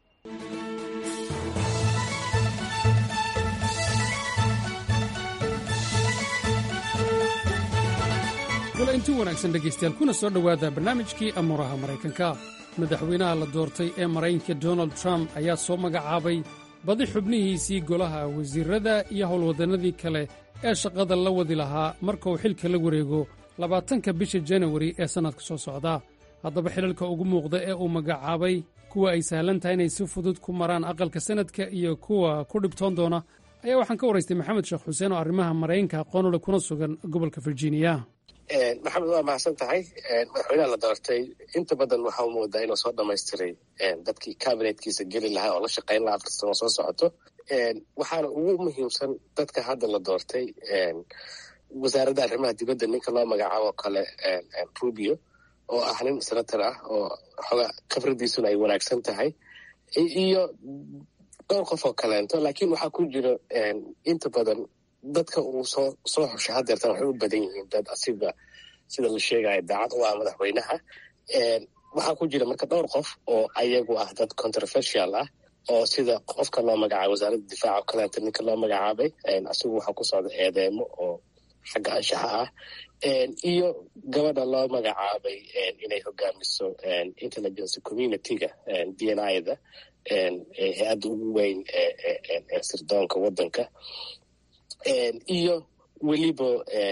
wala inti wanaagsan dhegaystayaal kuna soo dhowaada barnaamijkii amuuraha maraykanka madaxweynaha la doortay ee maraykanka donald trump ayaa soo magacaabay badi xubnihiisii golaha wasiirrada iyo howlwaddannadii kale ee shaqada la wadi lahaa marka uu xilka la wareego labaatanka bisha janawari ee sannadka soo socda haddaba xilalka ugu muuqda ee uu magacaabay kuwa ay sahlan tahay inay si fudud ku maraan aqalka sannadka iyo kuwa ku dhibtoon doona ayaa waxaan ka waraystay maxamed sheekh xuseen oo arrimaha maraykanka aqoonule kuna sugan gobolka virginia maxamed waa mahadsan tahay madaxweynaha la doortay inta badan waxaa moodaa inuu soo dhamaystiray dadkii kabinetkiisa geli lahaa oo la shaqayn lahaa afar sano soo socoto waxaana ugu muhiimsan dadka hadda la doortay wasaaradda arrimaha dibadda ninka loo magacaabo kale rubio oo ah nin senator ah oo xoga khibradiisuna ay wanaagsan tahay iyo dhowr qof oo kaleento laakiin waxaa ku jira inta badan dadka uu soo soo xushay hadeertan waxay u badan yihiin dad asiga sida la sheegaya daacad u ah madaxweynaha waxaa ku jira marka dhowr qof oo ayagu ah dad controversial ah oo sida qofka loo magacaabay wasaaradda difaaca oo kaleeto ninka loo magacaabay asigu waxaa ku socda eedeemo oo xagga anshaxa ah iyo gabadha loo magacaabay inay hogaamiso intelligence community-ga d n i da hay-adda ugu weyn ee sirdoonka waddanka iyo weliba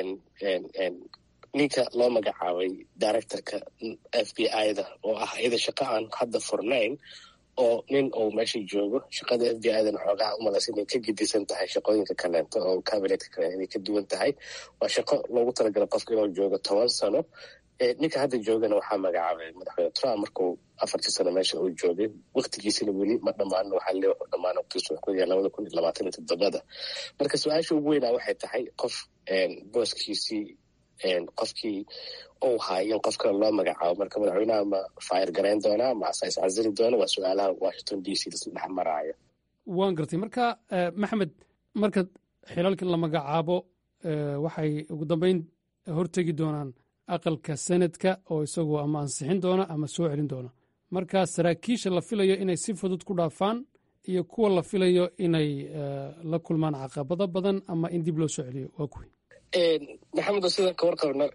ninka loo magacaabay directorka f b i da oo ah iyada shaqo aan hadda furnayn oo nin uu meesha joogo shaqada f b i dana xoogaha umalaysa inay ka gedisan tahay shaqooyinka kaleento oo cabinetka kale inay ka duwan tahay waa shaqo loogu talagala qofka inuu joogo toban sano ninka hadda joogana waxaa magacaabay madaxweyne trump markuu afartii sano meesha uu joogay waktigiisina weli ma dhammaan waxaa le wuxuu dhammaan waqtigiisu wuxuu ku yahay labada kun iyo labaatan iyo toddobada marka su-aasha ugu weynaa waxay tahay qof booskiisii qofkii uu haay in qof kale loo magacaabo marka madaxweynaha ma faayir garayn doonaa ma asa iscasili doona waa su-aalaha washington d c lasla dhex maraayo waan gartay marka maxamed marka xilalkan la magacaabo waxay ugu dambeyn hortegi doonaan aqalka senadka oo isagoo ama ansixin doona ama soo celin doona marka saraakiisha la filayo inay si fudud ku dhaafaan iyo kuwa la filayo inay la kulmaan caqabado badan ama in dib loo soo celiyo waa kuwi maxamedo sidaan ka warqabno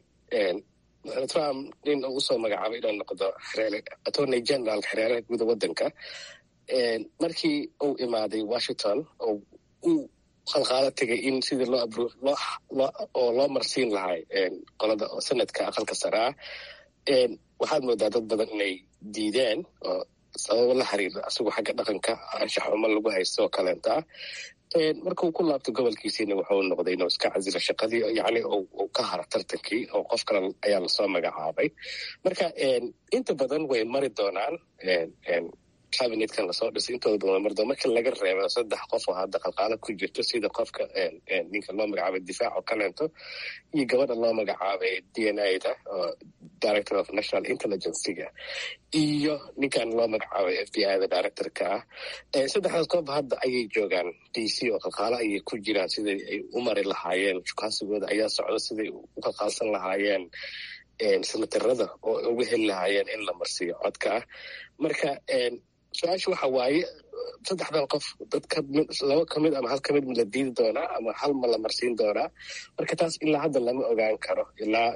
trump nin uu usoo magacaabay inuu noqdo attorney general xereeraha guuda waddanka markii uu imaaday washington oo uu qalqaalo tegay in sidii loo abro oo loo marsiin lahay qolada sanadka aqalka saraa waxaad moodaa dad badan inay diideen oo sababo la xiriira asagoo xagga dhaqanka anshax xumo lagu haysto oo kaleenta marka uu ku laabto gobolkiisiina wuxuu noqday inuu iska casilo shaqadii yani uu ka haro tartankii oo qof kale ayaa lasoo magacaabay marka inta badan way mari doonaan cabinetkan lasoo dhisay intooda badan way mari doon markii laga reebo saddex qof oo hadda qalqaalo ku jirto sida qofka ninka loo magacaabay difaac oo kaleento iyo gabadha loo magacaabay d n a da oo director of national intelligencega iyo ninkan loo magacaabay f b i da directorka ah saddexdaas qof hadda ayay joogaan d c oo qalqaalo ayay ku jiraan siday ay u mari lahaayeen shukaasigooda ayaa socda siday u qalqaalsan lahaayeen senatarada oo uga heli lahaayeen in la marsiiyo codka ah marka su-aasha waxa waaye saddexdan qof dad laba kamid ama hal kamid ma la diidi doonaa ama hal ma la marsiin doonaa marka taas ilaa hadda lama ogaan karo ilaa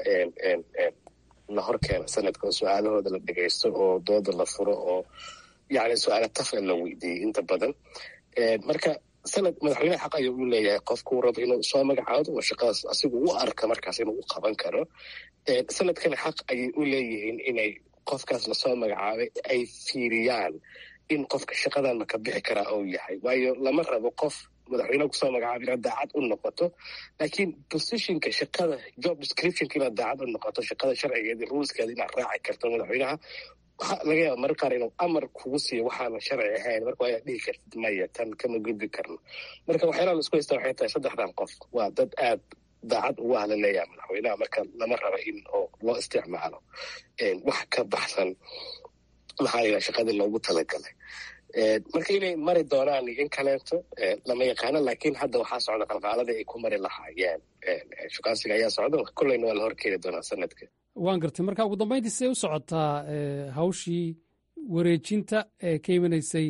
la hor keeno sanadka oo su-aalahooda la dhegaysto oo dooda la furo oo yani su-aala tafa la weydiiyey inta badan marka sanad madaxweyneha xaq ayuu u leeyahay qofkuu rabo inuu soo magacaado oo shaqadaas asigu u arka markaas inuu u qaban karo sanadkana xaq ayay u leeyihiin inay qofkaas lasoo magacaabay ay fiiriyaan in qofka shaqadan maka bixi karaa ou yahay waayo lama rabo qof madaxweyneha kusoo magacaaba inaad daacad u noqoto laakiin positionka shaqada job descriptionka inaad daacad u noqoto shaqada sharcigeeda ruleskeeda inaad raaci karto madaxweynaha waxaa laga yaaba marar qaar inuu amar kugu siiyo waxaana sharci ahayn marka waa inaad dhihi kartid maya tan kama gudbi karno marka waxyaalaha laisku haysta waxay tahay saddexdan qof waa dad aad daacad ugu ahla leeyaha madaxweynaha marka lama raba in oo loo isticmaalo wax ka baxsan maxaa la yidhaha shaqadii loogu talagalay marka inay mari doonaan in kaleeto lama yaqaano laakiin hadda waxaa socda qalqaaladii ay ku mari lahaayeen shukaansiga ayaa socda kolleyna waa la horkeeni doonaa sanadka waan gartay marka ugu dambeyntii see u socotaa hawshii wareejinta ee ka imanaysay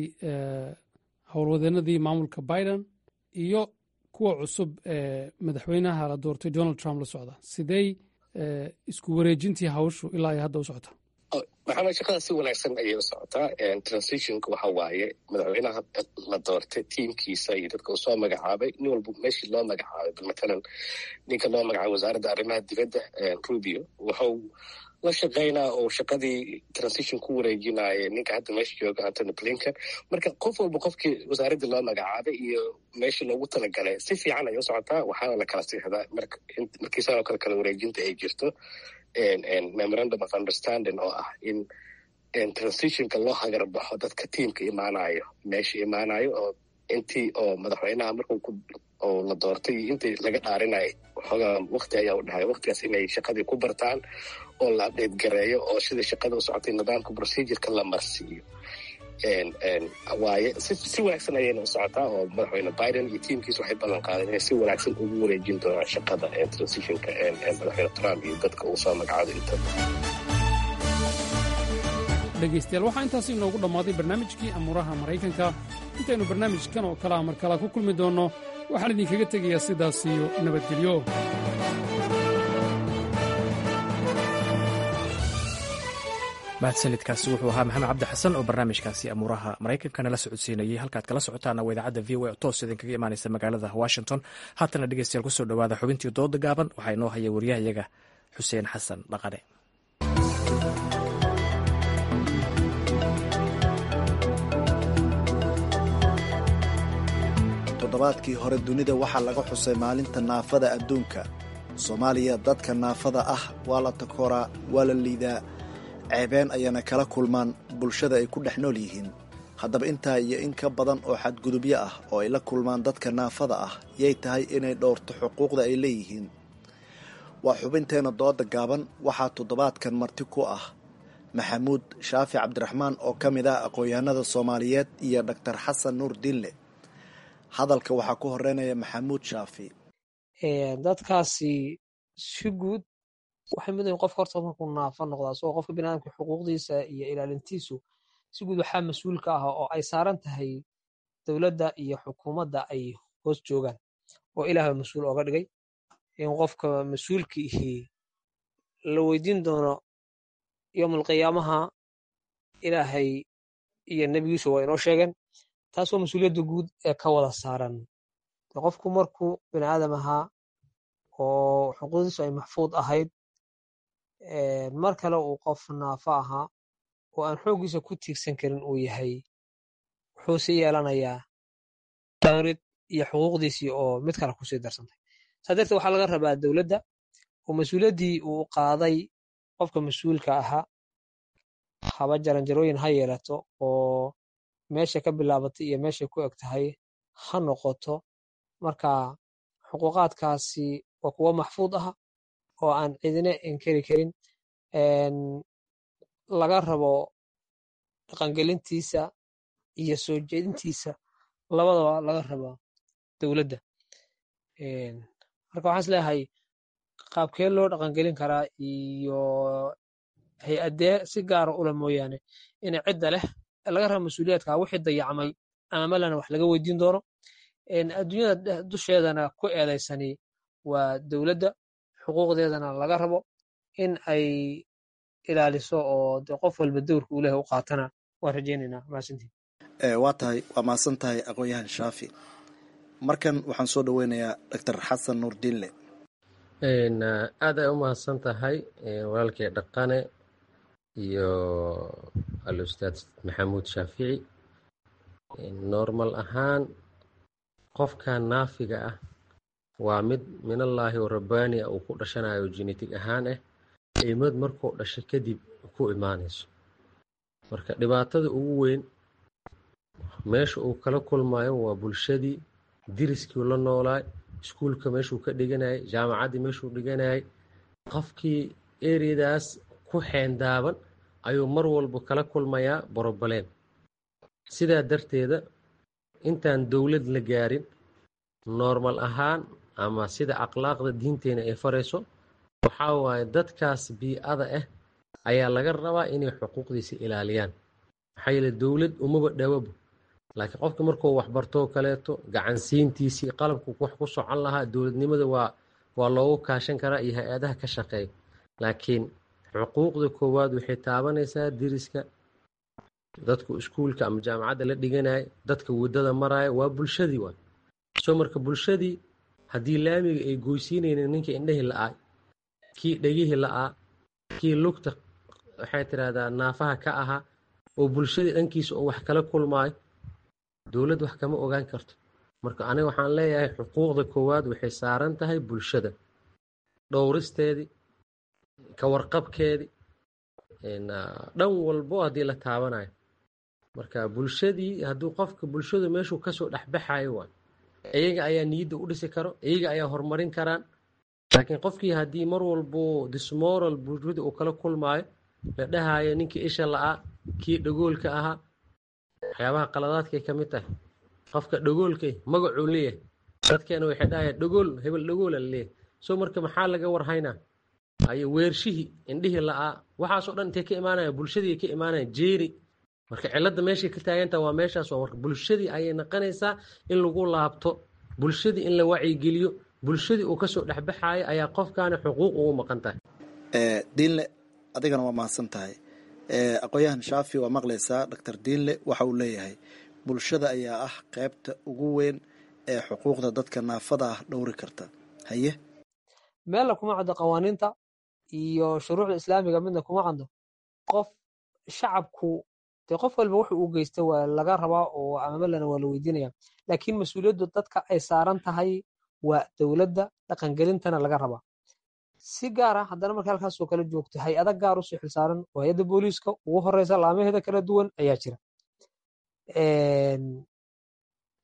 howlwadeenadii maamulka biden iyo kuwa cusub ee madaxweynaha la doortay donald trump la socda sidey isku wareejintii hawshu ilaa ay hadda u socotaa maxamed shaqada si wanaagsan ayay u socotaa transitionka waxa waaye madaxweynaha la doortay tiimkiisa iyo dadka uu soo magacaabay nin walba meeshii loo magacaabay bal matalan ninka loo magacaabay wasaaradda arrimaha dibadda rubio wuxuu la shaqaynaa oo shaqadii transition ku wareejinaya ninka hadda meesha jooga antony blinken marka qof walba qofkii wasaaraddii loo magacaabay iyo meeshii loogu talagalay si fiican ayay u socotaa waxaana la kala siixdaa markii sidoo kale kala wareejinta ay jirto memorandum of understanding oo ah in transitionka loo hagarbaxo dadka tiamka imaanayo meesha imaanayo oo intii oo madaxweynaha markuu oo la doortay iyo intii laga dhaarinayo waxoogaa wakti ayaa u dhahay waktigaas inay shaqadii ku bartaan oo la update gareeyo oo sida shaqada u socotay nidaamka procedureka la marsiiyo waaye si wanaagsan ayayna u socotaa oo madaxweyne biden iyo tiamkiis waxay ballan qaadeen inay si wanaagsan ugu wareejin doonaan shaqada transitionka madaxweyne trump iyo dadka uu soo magacaado inta dhegaystayaal waxaa intaasi inoogu dhammaaday barnaamijkii amuuraha maraykanka intaynu barnaamijkan oo kalea mar kala ku kulmi doonno waxaan idinkaga tegayaa sidaas iyo nabadgelyo mahadsanidkaasi wuxuu ahaa maxamed cabdi xasan oo barnaamijkaasi amuuraha maraykanka nala socodsiinayey halkaad kala socotaana waa idaacadda v o toos idinkaga imaanaysa magaalada washington haatana dhegeystayaal kusoo dhowaada xubintii dooda gaaban waxaa inoo haya wariyahayaga xuseen xasan dhaqane toddobaadkii hore dunida waxaa laga xusay maalinta naafada adduunka soomaaliya dadka naafada ah waa la takooraa waa la liidaa ceebeen ayana kala kulmaan bulshada ay ku dhex nool yihiin haddaba intaa iyo in ka badan oo xadgudubyo ah oo ay la kulmaan dadka naafada ah yay tahay inay dhowrto xuquuqda ay leeyihiin waa xubinteena dooda gaaban waxaa toddobaadkan marti ku ah maxamuud shaafi cabdiraxmaan oo ka mid ah aqoon-yahanada soomaaliyeed iyo dhaktar xasan nuur dinle hadalka waxaa ku horeynaya maxamuud shaafi dadkaasi si guud waxay mudayin qofka horta markuu naafa noqdaa isagoo qofka biniadamka xuquuqdiisa iyo ilaalintiisu si guud waxaa mas-uul ka ah oo ay saaran tahay dowladda iyo xukuumadda ay hoos joogaan oo ilaah baa mas-uul ooga dhigay in qofka mas-uulka ihii la weydiin doono yowmalqiyaamaha ilaahay iyo nebigiisu waa inoo sheegeen taas waa mas-uuliyadda guud ee ka wada saaran qofku markuu bini aadam ahaa oo xuquuqdiisu ay maxfuud ahayd mar kale uu qof naafo ahaa oo aan xooggiisa ku tiigsan karin uu yahay wuxuu sii yeelanayaa dawrid iyo xuquuqdiisii oo mid kale kusii darsantay saa darteed waxaa laga rabaa dowladda oo mas-uuliyaddii uu qaaday qofka mas-uulka ahaa haba jaranjarooyin ha yeelato oo meesha ka bilaabatay iyo meeshay ku eg tahay ha noqoto marka xuquuqaadkaasi waa kuwo maxfuud ah oo aan cidina inkeri karin laga rabo dhaqangelintiisa iyo soo jeedintiisa labadaba laga rabo dowladda marka waxaan is leeyahay qaabkee loo dhaqangelin karaa iyo hay-addee si gaara ula mooyaane ina cidda leh laga rabo mas-uuliyaadka wixii dayacmay ama malana wax laga weydiin doono adduunyada dusheedana ku eedaysani waa dowladda xuquuqdeedana laga rabo in ay ilaaliso oo de qof walba dowrka uu lehay u qaatana waan rajaynaynaa mahadsantiin waa tahay waa mahadsan tahay aqoon-yahan shaafi markan waxaan soo dhoweynayaa doctor xasan nuur dinle aad ay u mahadsan tahay walaalkii dhaqane iyo al-ustaad maxamuud shaafici normal ahaan qofkan naafiga ah waa mid minallaahi oo rabbaani ah uu ku dhashanayo genetig ahaan ah imad markuu dhashay kadib ku imaanayso marka dhibaatada ugu weyn meesha uu kala kulmayo waa bulshadii diriskii la noolaay iskuulka meeshuu ka dhiganayay jaamacaddii meeshuu dhiganayay qofkii ereyadaas ku xeendaaban ayuu mar walba kala kulmayaa borobaleen sidaa darteeda intaan dowlad la gaarin noormal ahaan ama sida akhlaaqda diinteena ay farayso waxaa waaye dadkaas bii-ada ah ayaa laga rabaa inay xuquuqdiisa ilaaliyaan maxaa yeele dowlad umaba dhawaba laakiin qofka markuu waxbartoo kaleeto gacansiintiisii qalabku wax ku socon lahaa dowladnimada waa waa loogu kaashan karaa iyo hay-adaha ka shaqeeya laakiin xuquuqda koowaad waxay taabanaysaa diriska dadku iskuulka ama jaamacadda la dhiganaya dadka waddada maraya waa bulshadii waay soo marka bulshadii haddii laamiga ay goysiinaynin ninka indhahii la-aa kii dhegihii la-aa kii lugta waxay tidhaahdaa naafaha ka ahaa oo bulshadii dhankiisa oo wax kala kulmaayo dowladd wax kama ogaan karto marka aniga waxaan leeyahay xuquuqda koowaad waxay saaran tahay bulshada dhowristeedii ka warqabkeedii dhan walbo haddii la taabanayo marka bulshadii hadduu qofka bulshadu meeshuu kasoo dhexbaxayo waay iyaga ayaa niyadda u dhisi karo iyaga ayaa horumarin karaan laakiin qofkii haddii mar walbo dismoral bulshada uu kala kulmaayo la dhahayo ninkii isha la-aa kii dhagoolka ahaa waxyaabaha qaladaadkay ka mid tahay qofka dhagoolkay magacuu leeyahay dadkeena waxay dhahayaan dhagool hebel dhagoola leeyahay soo marka maxaa laga warhaynaa ayo weershihii indhihii la-aa waxaasoo dhan intay ka imaanaya bulshadii ka imaanaya jeeri marka cilladda meeshay ka taagantaha waa meeshaas waa marka bulshadii ayay naqanaysaa in lagu laabto bulshadii in la wacyigeliyo bulshadii uu kasoo dhexbaxayo ayaa qofkaani xuquuq ugu maqan tahay diinle adigana waa mahadsan tahay aqoon-yahan shaafi waa maqlaysaa doctor diinle waxa uu leeyahay bulshada ayaa ah qeybta ugu weyn ee xuquuqda dadka naafada ah dhowri karta haye meella kuma caddo qawaaniinta iyo shuruucda islaamiga midna kuma caddo qof shacabku dee qof walba wuxuu u geysta waa laga rabaa oo amamalana waa la weydiinaya laakiin mas-uuliyaddu dadka ay saaran tahay waa dowladda dhaqangelintana laga rabaa si gaara haddana marka halkaasoo kala joogto hay-ada gaar usii xilsaaran oo hay-adda booliiska ugu horeysa laamaheeda kala duwan ayaa jira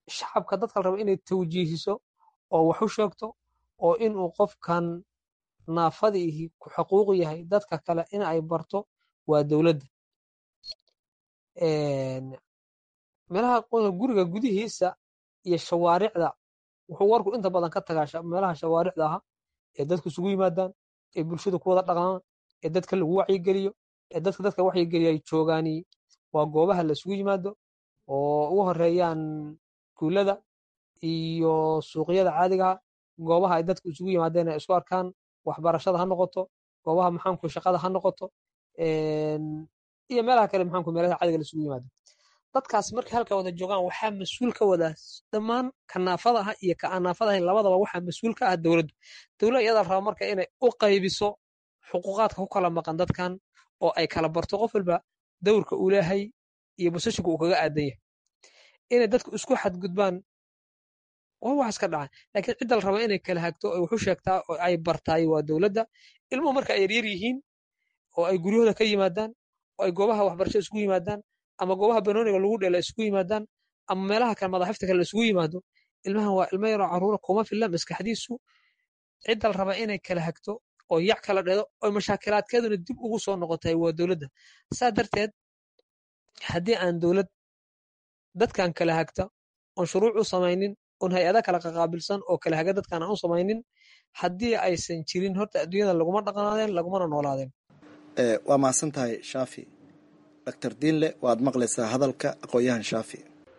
shacabka dadka la raba inay tawjiihiso oo wax u sheegto oo inuu qofkan naafadiihi ku xuquuq yahay dadka kale in ay barto waa dowladda meelaha guriga gudihiisa iyo shawaaricda wuxuu warku inta badan ka tagaa meelaha shawaaricda aha ee dadku isugu yimaadaan ee bulshadu ku wada dhaqmaan ee dadka lagu wacyigeliyo ee dadka dadka wacyigeliya ay joogaani waa goobaha la isugu yimaado oo ugu horeeyaan guulada iyo suuqyada caadigaha goobaha ay dadku isugu yimaadeen ay isku arkaan waxbarashada ha noqoto goobaha maxaanku shaqada ha noqoto iyo meelaha kale maxaanku meelaha caadiga la isugu yimaado dadkaas markay halka wada joogaan waxaa mas-uul ka wadaa dhammaan ka naafada ah iyo ka aan naafada ahayn labadaba waxaa mas-uul ka ah dowladdu dowladda iyada raba marka inay u qaybiso xuquuqaadka ku kala maqan dadkan oo ay kala barto qof walba dowrka uu leeyahay iyo basashinka uu kaga aadan yahay inay dadku isku xadgudbaan waa wax iska dhaca laakiin cidda la raba inay kala hagto oo wuxu sheegtaa oo ay bartaay waa dowladda ilmuhu marka ay yaryar yihiin oo ay guryahooda ka yimaadaan oo ay goobaha waxbarashada isugu yimaadaan ama goobaha banooniga lagu dhela isugu yimaadaan ama meelaha kale madaxifta kale isugu yimaado ilmahan waa ilmo yaroo caruura kuma filla maskaxdiisu cidda la raba inay kala hagto oo yac kala dhedo oo mashaakilaadkeeduna dib ugu soo noqotay waa dowladda saa darteed haddii aan dowlad dadkan kala hagta oon shuruuc u samaynin oon hay-ada kala qaqaabilsan oo kala haga dadkan aan u samaynin haddii aysan jirin horta adduunyada laguma dhaqanaadeen lagumana noolaadeen waa mahadsan tahay shaafi doctor diinle waad maqlaysaa hadalka aqoon-yahan shaafi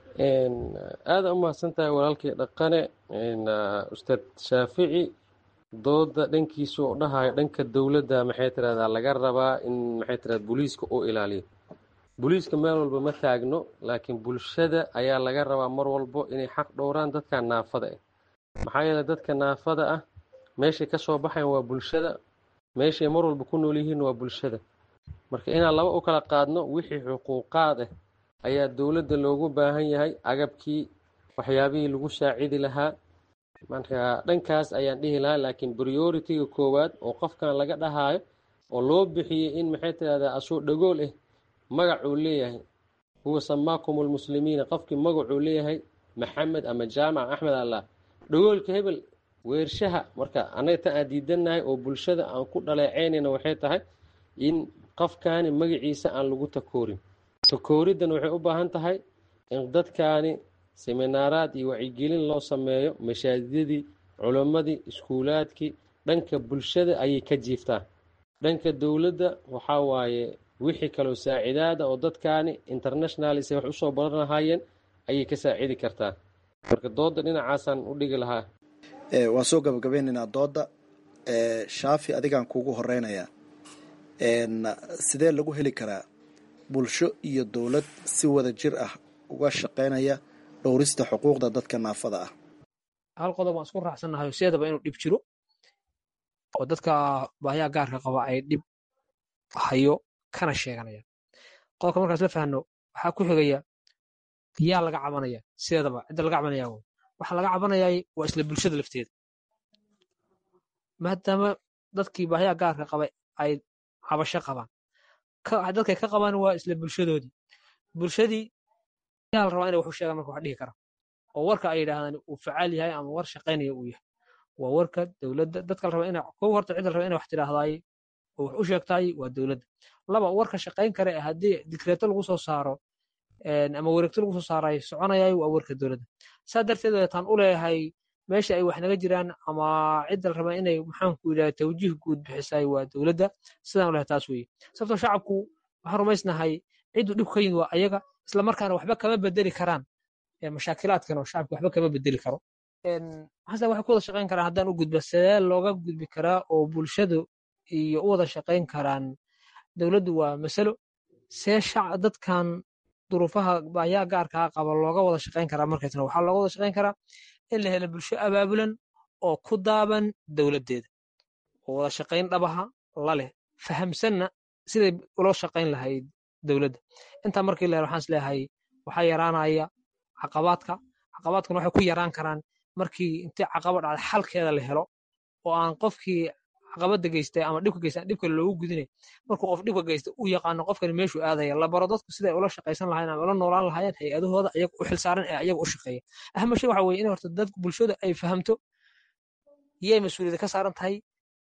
aada u mahadsan tahay walaalkii dhaqane ustaad shaafici dooda dhankiisa oo dhahayo dhanka dowladda maxay tirahdaa laga rabaa in maxay tirahda booliiska uu ilaaliyo booliiska meel walba ma taagno laakiin bulshada ayaa laga rabaa mar walbo inay xaq dhowraan dadka naafada ah maxaa yeeley dadka naafada ah meeshay ka soo baxayan waa bulshada meeshay mar walba ku nool yihiin waa bulshada marka inaan laba u kala qaadno wixii xuquuqaad ah ayaa dowladda loogu baahan yahay agabkii waxyaabihii lagu saacidi lahaa marka dhankaas ayaan dhihi lahaa laakiin prioritiga koowaad oo qofkan laga dhahaayo oo loo bixiyey in maxay tirahdaa asoo dhagool ah magacuu leeyahay huwa samaakum lmuslimiina qofkii magacuu leeyahay maxamed ama jaamac axmed allah dhagoolka hebel weershaha marka annaga tan aan diidannahay oo bulshada aan ku dhaleeceynayna waxay tahay in qofkaani magaciisa aan lagu takoorin takooriddan waxay u baahan tahay in dadkaani seminaaraad iyo wacyigelin loo sameeyo mashaajidadii culimmadii iskuulaadkii dhanka bulshada ayay ka jiiftaan dhanka dowladda waxaa waaye wixii kaloo saacidaada oo dadkaani internationalis wax usoo baran lahaayeen ayay ka saacidi kartaa marka dooda dhinacaasaan u dhigi lahaa waan soo gabagabeynaynaa dooda shaafi adigaan kuugu horeynayaa sidee lagu heli karaa bulsho iyo dowlad si wada jir ah uga shaqeynaya dhowrista xuquuqda dadka naafada ah hal qodob waan isku raacsannahay sideedaba inuu dhib jiro oo dadka baahiyaha gaarka qaba ay dhib hayo kana sheeganayaan qodobka markaas la fahno waxaa ku xigaya yaa laga cabanaya sideedaba cidda laga cabanaya waxa laga cabanayay waa isla bulshada lafteeda maadaama dadkii baahiyaha gaarka qabay ay cabasho qabaan dadkay ka qabaan waa isla bulshadoodii bulshadii yaa la rabaa inay wax u sheegaan marka wax dhihi kara oo warka ay yidhaahdaan uu facaal yahay ama war shaqaynaya uu yahay waa warka dowladda dadka la raba ina kow horta cidda la raba inay wax tidhaahdaay oo wax u sheegtaay waa dowladda laba warka shaqayn kare haddii dikreeto lagu soo saaro ama wareegto lagu soo saaraay soconayay waa warka dowladda saa darteed weetaan u leeyahay meesha ay wax naga jiraan ama cidda la raba inay maxaanku yidhaha tawjiih guud bixisay waa dowladda sidaan u lehay taas weeye sababtoo shacabku waxaan rumaysnahay cidduu dhib ka yimid waa ayaga isla markaana waxba kama bedeli karaan mashaakilaadkan oo shacabka waxba kama bedeli karo maxaase waxay ku wada shaqayn karaan haddaan u gudba sidee looga gudbi karaa oo bulshadu iyo u wada shaqayn karaan dowladdu waa masalo see dadkan duruufaha baayaa gaarkaa qaba looga wada shaqayn karaa markaytana waxaa looga wada shaqayn karaa in la helo bulsho abaabulan oo ku daaban dowladdeeda oo wada shaqayn dhabaha la leh fahamsanna siday ula shaqayn lahayd dowladda intaa markii la helo waxaan is leeyahay waxaa yaraanaya caqabaadka caqabaadkuna waxay ku yaraan karaan markii intii caqaba dhacday xalkeeda la helo oo aan qofkii caqabada geystay ama dhibka geystay dhibka loogu gudinay markuu qof dhibka geystay uu yaqaano qofkani meeshuu aadaya la baro dadku siday ula shaqaysan lahayen ama ula noolaan lahaayeen hay-adahooda ayaga u xilsaaran ee ayaga u shaqeeya ahama shay waxa weye in horta dadku bulshada ay fahamto yay mas-uuliyada ka saaran tahay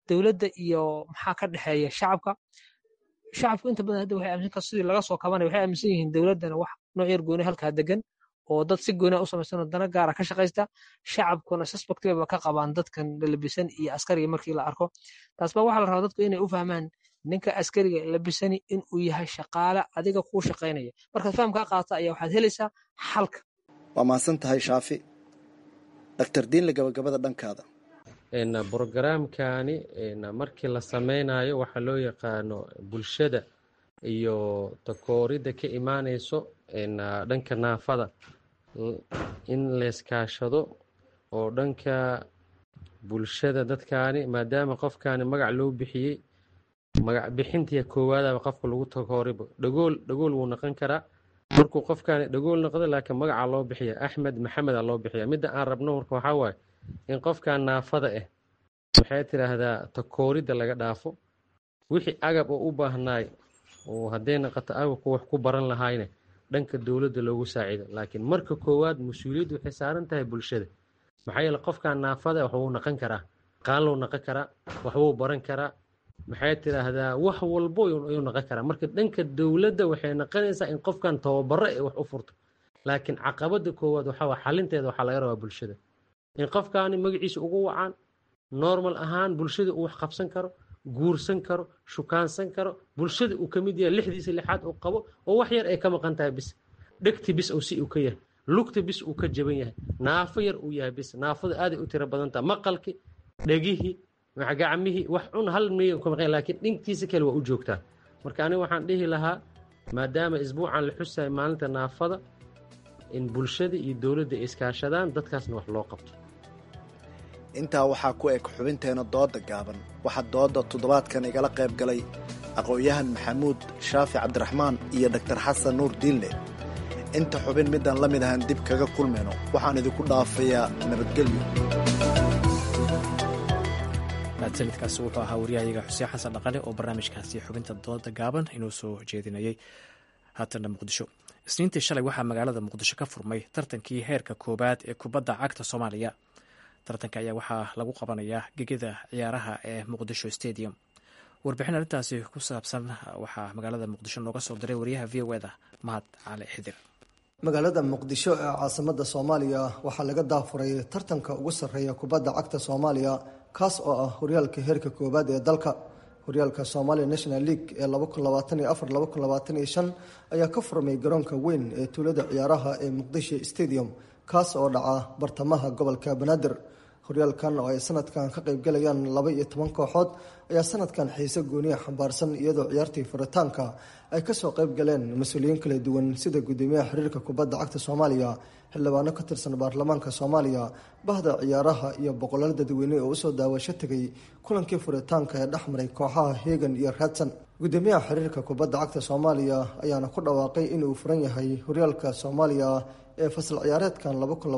dowladda iyo maxaa ka dhexeeya shacabka shacabku inta badan hadda waxay aaminsan sidii laga soo kabanaya waxay aaminsan yihiin dowladdana wax nooc yar gooni halkaa degan oo dad si gooni u samaysan oo dana gaara ka shaqaysta shacabkuna suspectbaba ka qabaan dadkan lalabisan iyo askariga markii la arko taas baa waxaa la rabaa dadku inay u fahmaan ninka askariga labisani inuu yahay shaqaale adiga kuu shaqaynaya markaad fahamkaa qaata ayaa waxaad helaysaa xalka waa mahadsan tahay shaafi doctor diinle gabagabada dhankaada brogaraamkani markii la sameynayo waxaa loo yaqaano bulshada iyo takooridda ka imaaneyso dhanka naafada in layskaashado oo dhanka bulshada dadkaani maadaama qofkaani magac loo bixiyey magac bixintii koowaadaba qofka lagu takooribo dhagool dhagool wuu noqon karaa markuu qofkaani dhagool noqdo laakiin magaca loo bixiya axmed maxameda loo bixiya midda aan rabno marka waxaa waaye in qofkan naafada ah waxay tidhaahdaa takooridda laga dhaafo wixii agab oo u baahnaay oo hadday naqato agabku wax ku baran lahayne dhanka dowladda loogu saaciido laakiin marka koowaad mas-uuliyaddu waxay saaran tahay bulshada maxaa yeele qofkan naafada waxbuu naqon karaa qaanlou naqon karaa waxbuu baran karaa maxay tidhaahdaa wax walbo ayuu naqon karaa marka dhanka dowladda waxay naqonaysaa in qofkan tababaro ee wax u furto laakiin caqabada koowaad waxaa waa xalinteeda waxaa laga rabaa bulshada in qofkaani magaciisa ugu wacaan normal ahaan bulshada uu wax qabsan karo guursan karo shukaansan karo bulshada uu ka mid yahay lixdiisa lixaad uu qabo oo wax yar ay ka maqan tahay bis dhegti bis uu si uu ka yahay lugta bis uu ka jaban yahay naafo yar uu yahay bis naafada aaday u tiro badan tahay maqalki dhegihii gacmihii wax cun hal miya ka maqan laakiin dhinkiisa kale waa u joogtaa marka aniga waxaan dhihi lahaa maadaama isbuucan la xusayo maalinta naafada in bulshada iyo dowladda ay iskaashadaan dadkaasna wax loo qabto intaa waxaa ku eg xubinteena dooda gaaban waxaa dooda toddobaadkan igala qayb galay aqoon-yahan maxamuud shaafi cabdiraxmaan iyo doktor xasan nuur diinle inta xubin midaan la mid ahan dib kaga kulmayno waxaan idinku dhaafayaa nabadgelyo mahadsanidkaasi wuxuu ahaa waryahayaga xuseen xasan dhaqale oo barnaamijkaasi xubinta dooda gaaban inuu soo jeedinayay haatana muqdisho isniintii shalay waxaa magaalada muqdisho ka furmay tartankii heerka koowaad ee kubadda cagta soomaaliya tartanka ayaa waxaa lagu qabanayaa gegida ciyaaraha ee muqdisho stadium warbixin arrintaasi ku saabsan waxaa magaalada muqdisho nooga soo diray wariyaha v o eda mahad cali xidir magaalada muqdisho ee caasimada soomaaliya waxaa laga daafuray tartanka ugu sarreeya kubadda cagta soomaaliya kaas oo ah horyaalka heerka koowaad ee dalka horyaalka somalia national league ee ayaa ka furmay garoonka weyn ee tuulada ciyaaraha ee muqdisho stadium kaas oo dhaca bartamaha gobolka banaadir horyaalkan oo ay sanadkan ka qaybgalayaan laba iyo toban kooxood ayaa sanadkan xiise gooniya xambaarsan iyadoo ciyaartii furitaanka ay kasoo qayb galeen mas-uuliyiin kala duwan sida gudoomiyaha xiriirka kubadda cagta soomaaliya xildhibaano ka tirsan baarlamaanka soomaaliya bahda ciyaaraha iyo boqolaal dadweyne oo usoo daawasho tegay kulankii furitaanka ee dhexmaray kooxaha hegan iyo radson gudoomiyaha xiriirka kubadda cagta soomaaliya ayaana ku dhawaaqay inuu furan yahay horyaalka soomaaliya ee fasal ciyaareedkan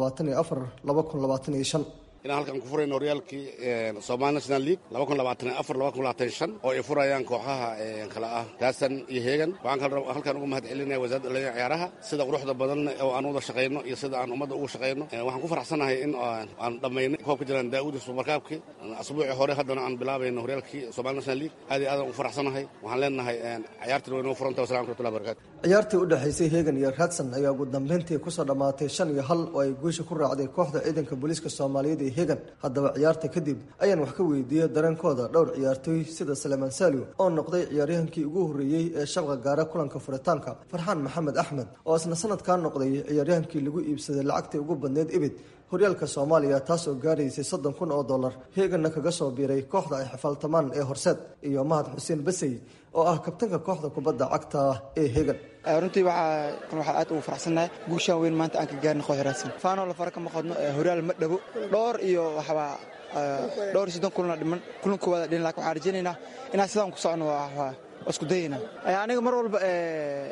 inaan halkan ku furayno horyaalkii somaali national league oo ay furayaan kooxaha kale ah daasan iyo heegan waxaan halkan uga mahad celinaya wasaaradda dhalinyarada ciyaaraha sida quruxda badan oo aan wada shaqayno iyo sida aan ummadda ugu shaqayno waxaan ku faraxsanahay in aan dhammaynay koobka jiraan daa'uudi subarkaabki asbuucii hore haddana aan bilaabayno horyaalkii somaali national league aad iyo aadaan ugu faraxsanahay waxaan leenahay ciyaartiin way noo furanta wasalam raxmatullahi barakatu ciyaartii u dhexaysay hegan iyo radson ayaa ugu dambeyntii kusoo dhammaatay shan iyo hal oo ay guusha ku raacday kooxda ciidanka booliiska soomaaliyeed ee hegan haddaba ciyaarta kadib ayaan wax ka weydiiyey dareenkooda dhowr ciyaartooy sida salemaan saaliw oo noqday ciyaaryahankii ugu horreeyey ee shabqa gaara kulanka furitaanka farxaan maxamed axmed oo isna sanadkaa noqday ciyaaryahankii lagu iibsaday lacagtii ugu badneyd ibid horyaalka soomaaliya taas oo gaaraysay soddon kun oo dollar heeganna kaga soo biiray kooxda ay xifaaltamaan ee horseed iyo mahad xuseen basey oo ah kabtanka kooxda kubadda cagta ee hegan runtii waxaa aad ugu faraxsannahay guushaan weyn maanta aan ka gaarna koox raadsan faanoo la fara kama qodno horyaal ma dhabo dhowr iyo waxbaa dhowr iyo soddon kulana dhiman kulan koowaada dhiman lakin waxaan rajaynaynaa inaan sidaan ku socno waa isku dayaynaa aniga mar walba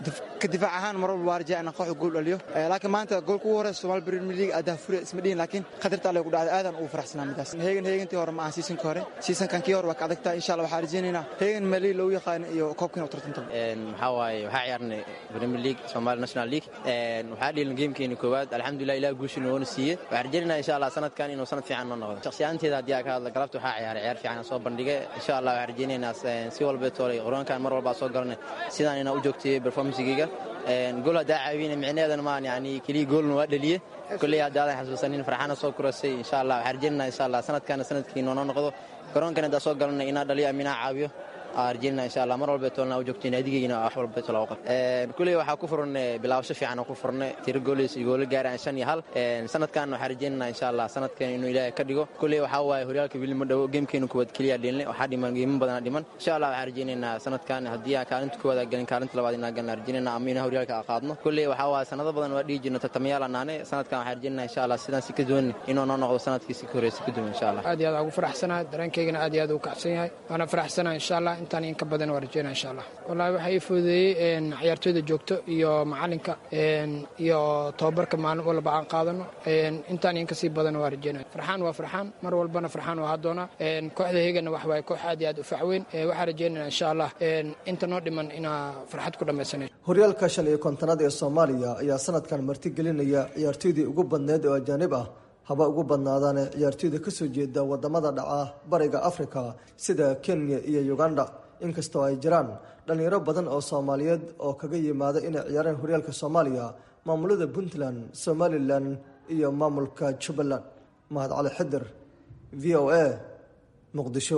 ka difaac ahaan mar walba waa rajaa inaan kooxda gool dhaliyo laakiin maanta goolka ugu horeysa Soomaali Premier League adaa fure isma dhihin laakiin qadarta alle ku dhacday aadan ugu faraxsanaa midaas heegan heegantii hore ma aan seasonka hore seasonkan kii hore waa ka adagtaa insha Allah waxaa rajaynaynaa heegan mali loo yaqaan iyo koobkiina u tartanto maxaa waaye waxaa ciyaarnay Premier League Somali National League waxaa dhiilin gamekeeni koowaad alxamdulilah ilaah guushiina woona siiyey waxaan rajaynaynaa insha Allah sanadkan inuu sanad fiican noo noqdo shakhsiyaanteeda haddii aan ka hadla galabta waxaa ciyaaray ciyaar fiican soo bandhigay insha Allah waxaan rajaynaynaa si walba toolay qoroonkan mar walba soo galanay sidaan inaan u joogtay performancegeyga gool haddaa caawina micneheedana maan yani keliya goolna waa dhaliye kolley haddaadan xasuusanin farxana soo kurasay insha allah waxaan rajaynaynaa insha allah sanadkana sanadkii noonoo noqdo garoonkan haddaa soo galanay inaa dhaliyo aminaa caawiyo arjina insha allah mar walba toolna u joogtay naadigeyna wax walba tola u qabta kuley waxaa ku furan bilaabasho fiican oo ku furnay tiro gooleys iyo goolo gaaraan shan iyo hal sanadkan waxaa rajaynaynaa insha allah sanadkan inuu ilaahay ka dhigo kuley waxaa waaye horyaalka weli ma dhowo geemkeenu kuwaad keliya dhilinay waxaa dhiman geemo badana dhiman insha allah waxaa rajaynaynaa sanadkan haddii aan kaalinta kuwaad galin kaalinta labaad inaan galna rajaynaynaa ama inaan horyaalka qaadno kuley waxaa waaye sanado badan waa dhihi jirna tartamayaal anaane sanadkan waxaa rajaynaynaa insha allah sidaan si ka duwan inuu noo noqdo sanadkii si ka horeysa ka duwan insha allah aad iyo aad ugu faraxsanahay dareenkaygana aad iyo aad ugu kacsan yahay waana faraxsanahay insha allah intaan in ka badan waa rajeyna insha allah wallaahi waxaa ii fududeeyey ciyaartooyda joogto iyo macalinka iyo tababarka maalin walba aan qaadano intaan in kasii badan waa rajeynaya farxaan waa farxaan mar walbana farxaan waa hadoona kooxda heegana wax waaye koox aad iyo aad u facweyn waxaa rajeynaya insha allah inta noo dhiman inaa farxad ku dhammaysanay horyaalka shan iyo kontonaad ee soomaaliya ayaa sanadkan martigelinaya ciyaartooydii ugu badneed oo ajaanib ah haba ugu badnaadaane ciyaartooyda ka soo jeeda wadamada dhaca bariga afrika sida kenya iyo uganda inkastoo ay jiraan dhallinyaro badan oo soomaaliyeed oo kaga yimaada inay ciyaareen horyaalka soomaaliya maamulada puntland somalilan iyo maamulka jubbaland mahad cali xidir v o a muqdisho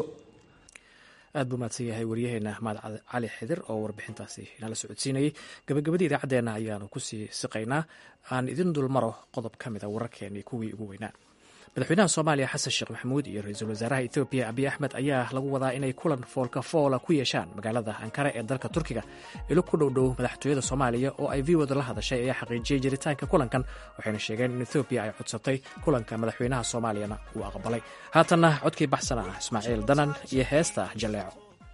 aad buu mahadsan yahay waryaheena mahad cali xidir oo warbixintaasi inala socodsiinayay gabagabadii idaacaddeenna ayaanu kusii siqaynaa aan idin dulmaro qodob ka mida wararkeenii kuwii ugu weynaa madaxweynaha soomaaliya xasan sheekh maxamuud iyo ra-iisul wasaaraha etoobiya abiy axmed ayaa lagu wadaa inay kulan foolka foola ku yeeshaan magaalada ankara ee dalka turkiga ilo ku dhowdhow madaxtooyada soomaaliya oo ay v wada la hadashay ayaa xaqiijiyey jiritaanka kulankan waxayna sheegeen in etoobiya ay codsatay kulanka madaxweynaha soomaaliyana uu aqbalay haatanna codkii baxsana ah ismaaciil danan iyo heesta jaleeco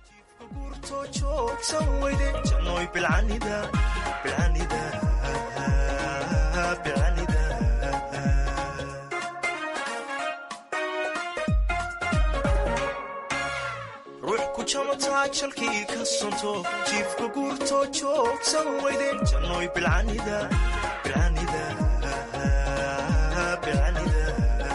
jalkii ka sonto jiifka guurtoo joogsan weyde jannoy bilcanida bilcanida bilcanida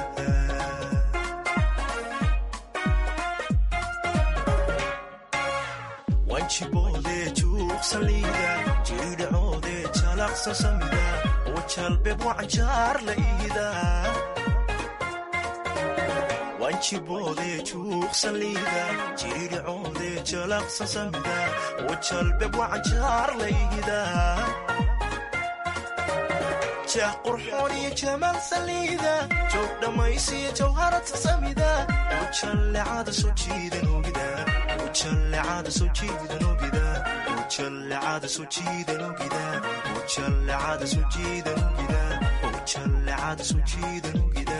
wanjiboode juuqsaliida jiridhacoode jalaqsa samida oo jalbeeb wacanjaar la iida wanjiboode juuqsaliida jiridhacoode jalaqsa samida oo jalbeeb wacanjaar la iida jeex qurxoon iyo jamaal saliida joog dhammaysiyo jawharata samida oo jallecada soo jiidan ogida oo jallecada soo jiidan ogida oo jallecada soo jiidan ogida oo jallecada soo jiidan ogida oo jallecada soo jiidan ogida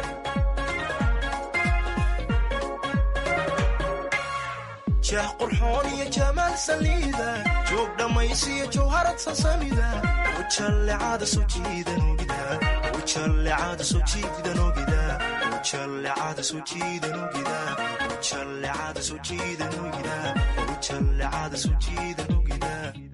jeex qurxoon iyo jamaal saliida joog dhammaysiyo jawharad sasamida oo jallecada soo jiidan ogida oo jallecada soo jiidan ogida oo jallecada soo jiidan ogida oo jallecada soo jiidan ogida oo jallecada soo jiidan ogida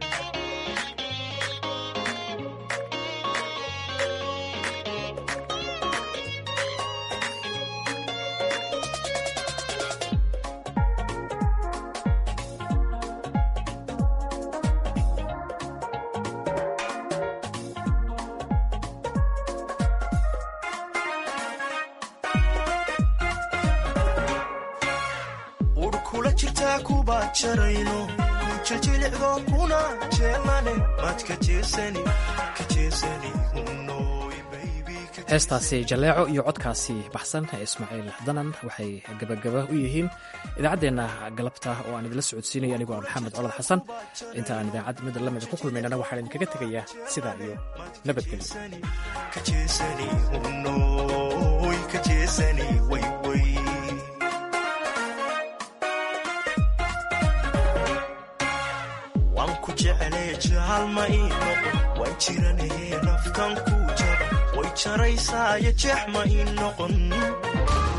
heestaasi jaleeco iyo codkaasi baxsan ee ismaaciil danan waxay gabagaba u yihiin idaacaddeenna galabta oo aan idinla socodsiinaya anigoo maxamed colad xasan inta aan idaacad mid lamida ku kulmaynana waxaan idinkaga tegayaa sidaa iyo nabadgelyo waan ku jeclay jaal ma ii noqon waan jiranahee naftan kuu jaba way jaraysaayo jeex ma ii noqon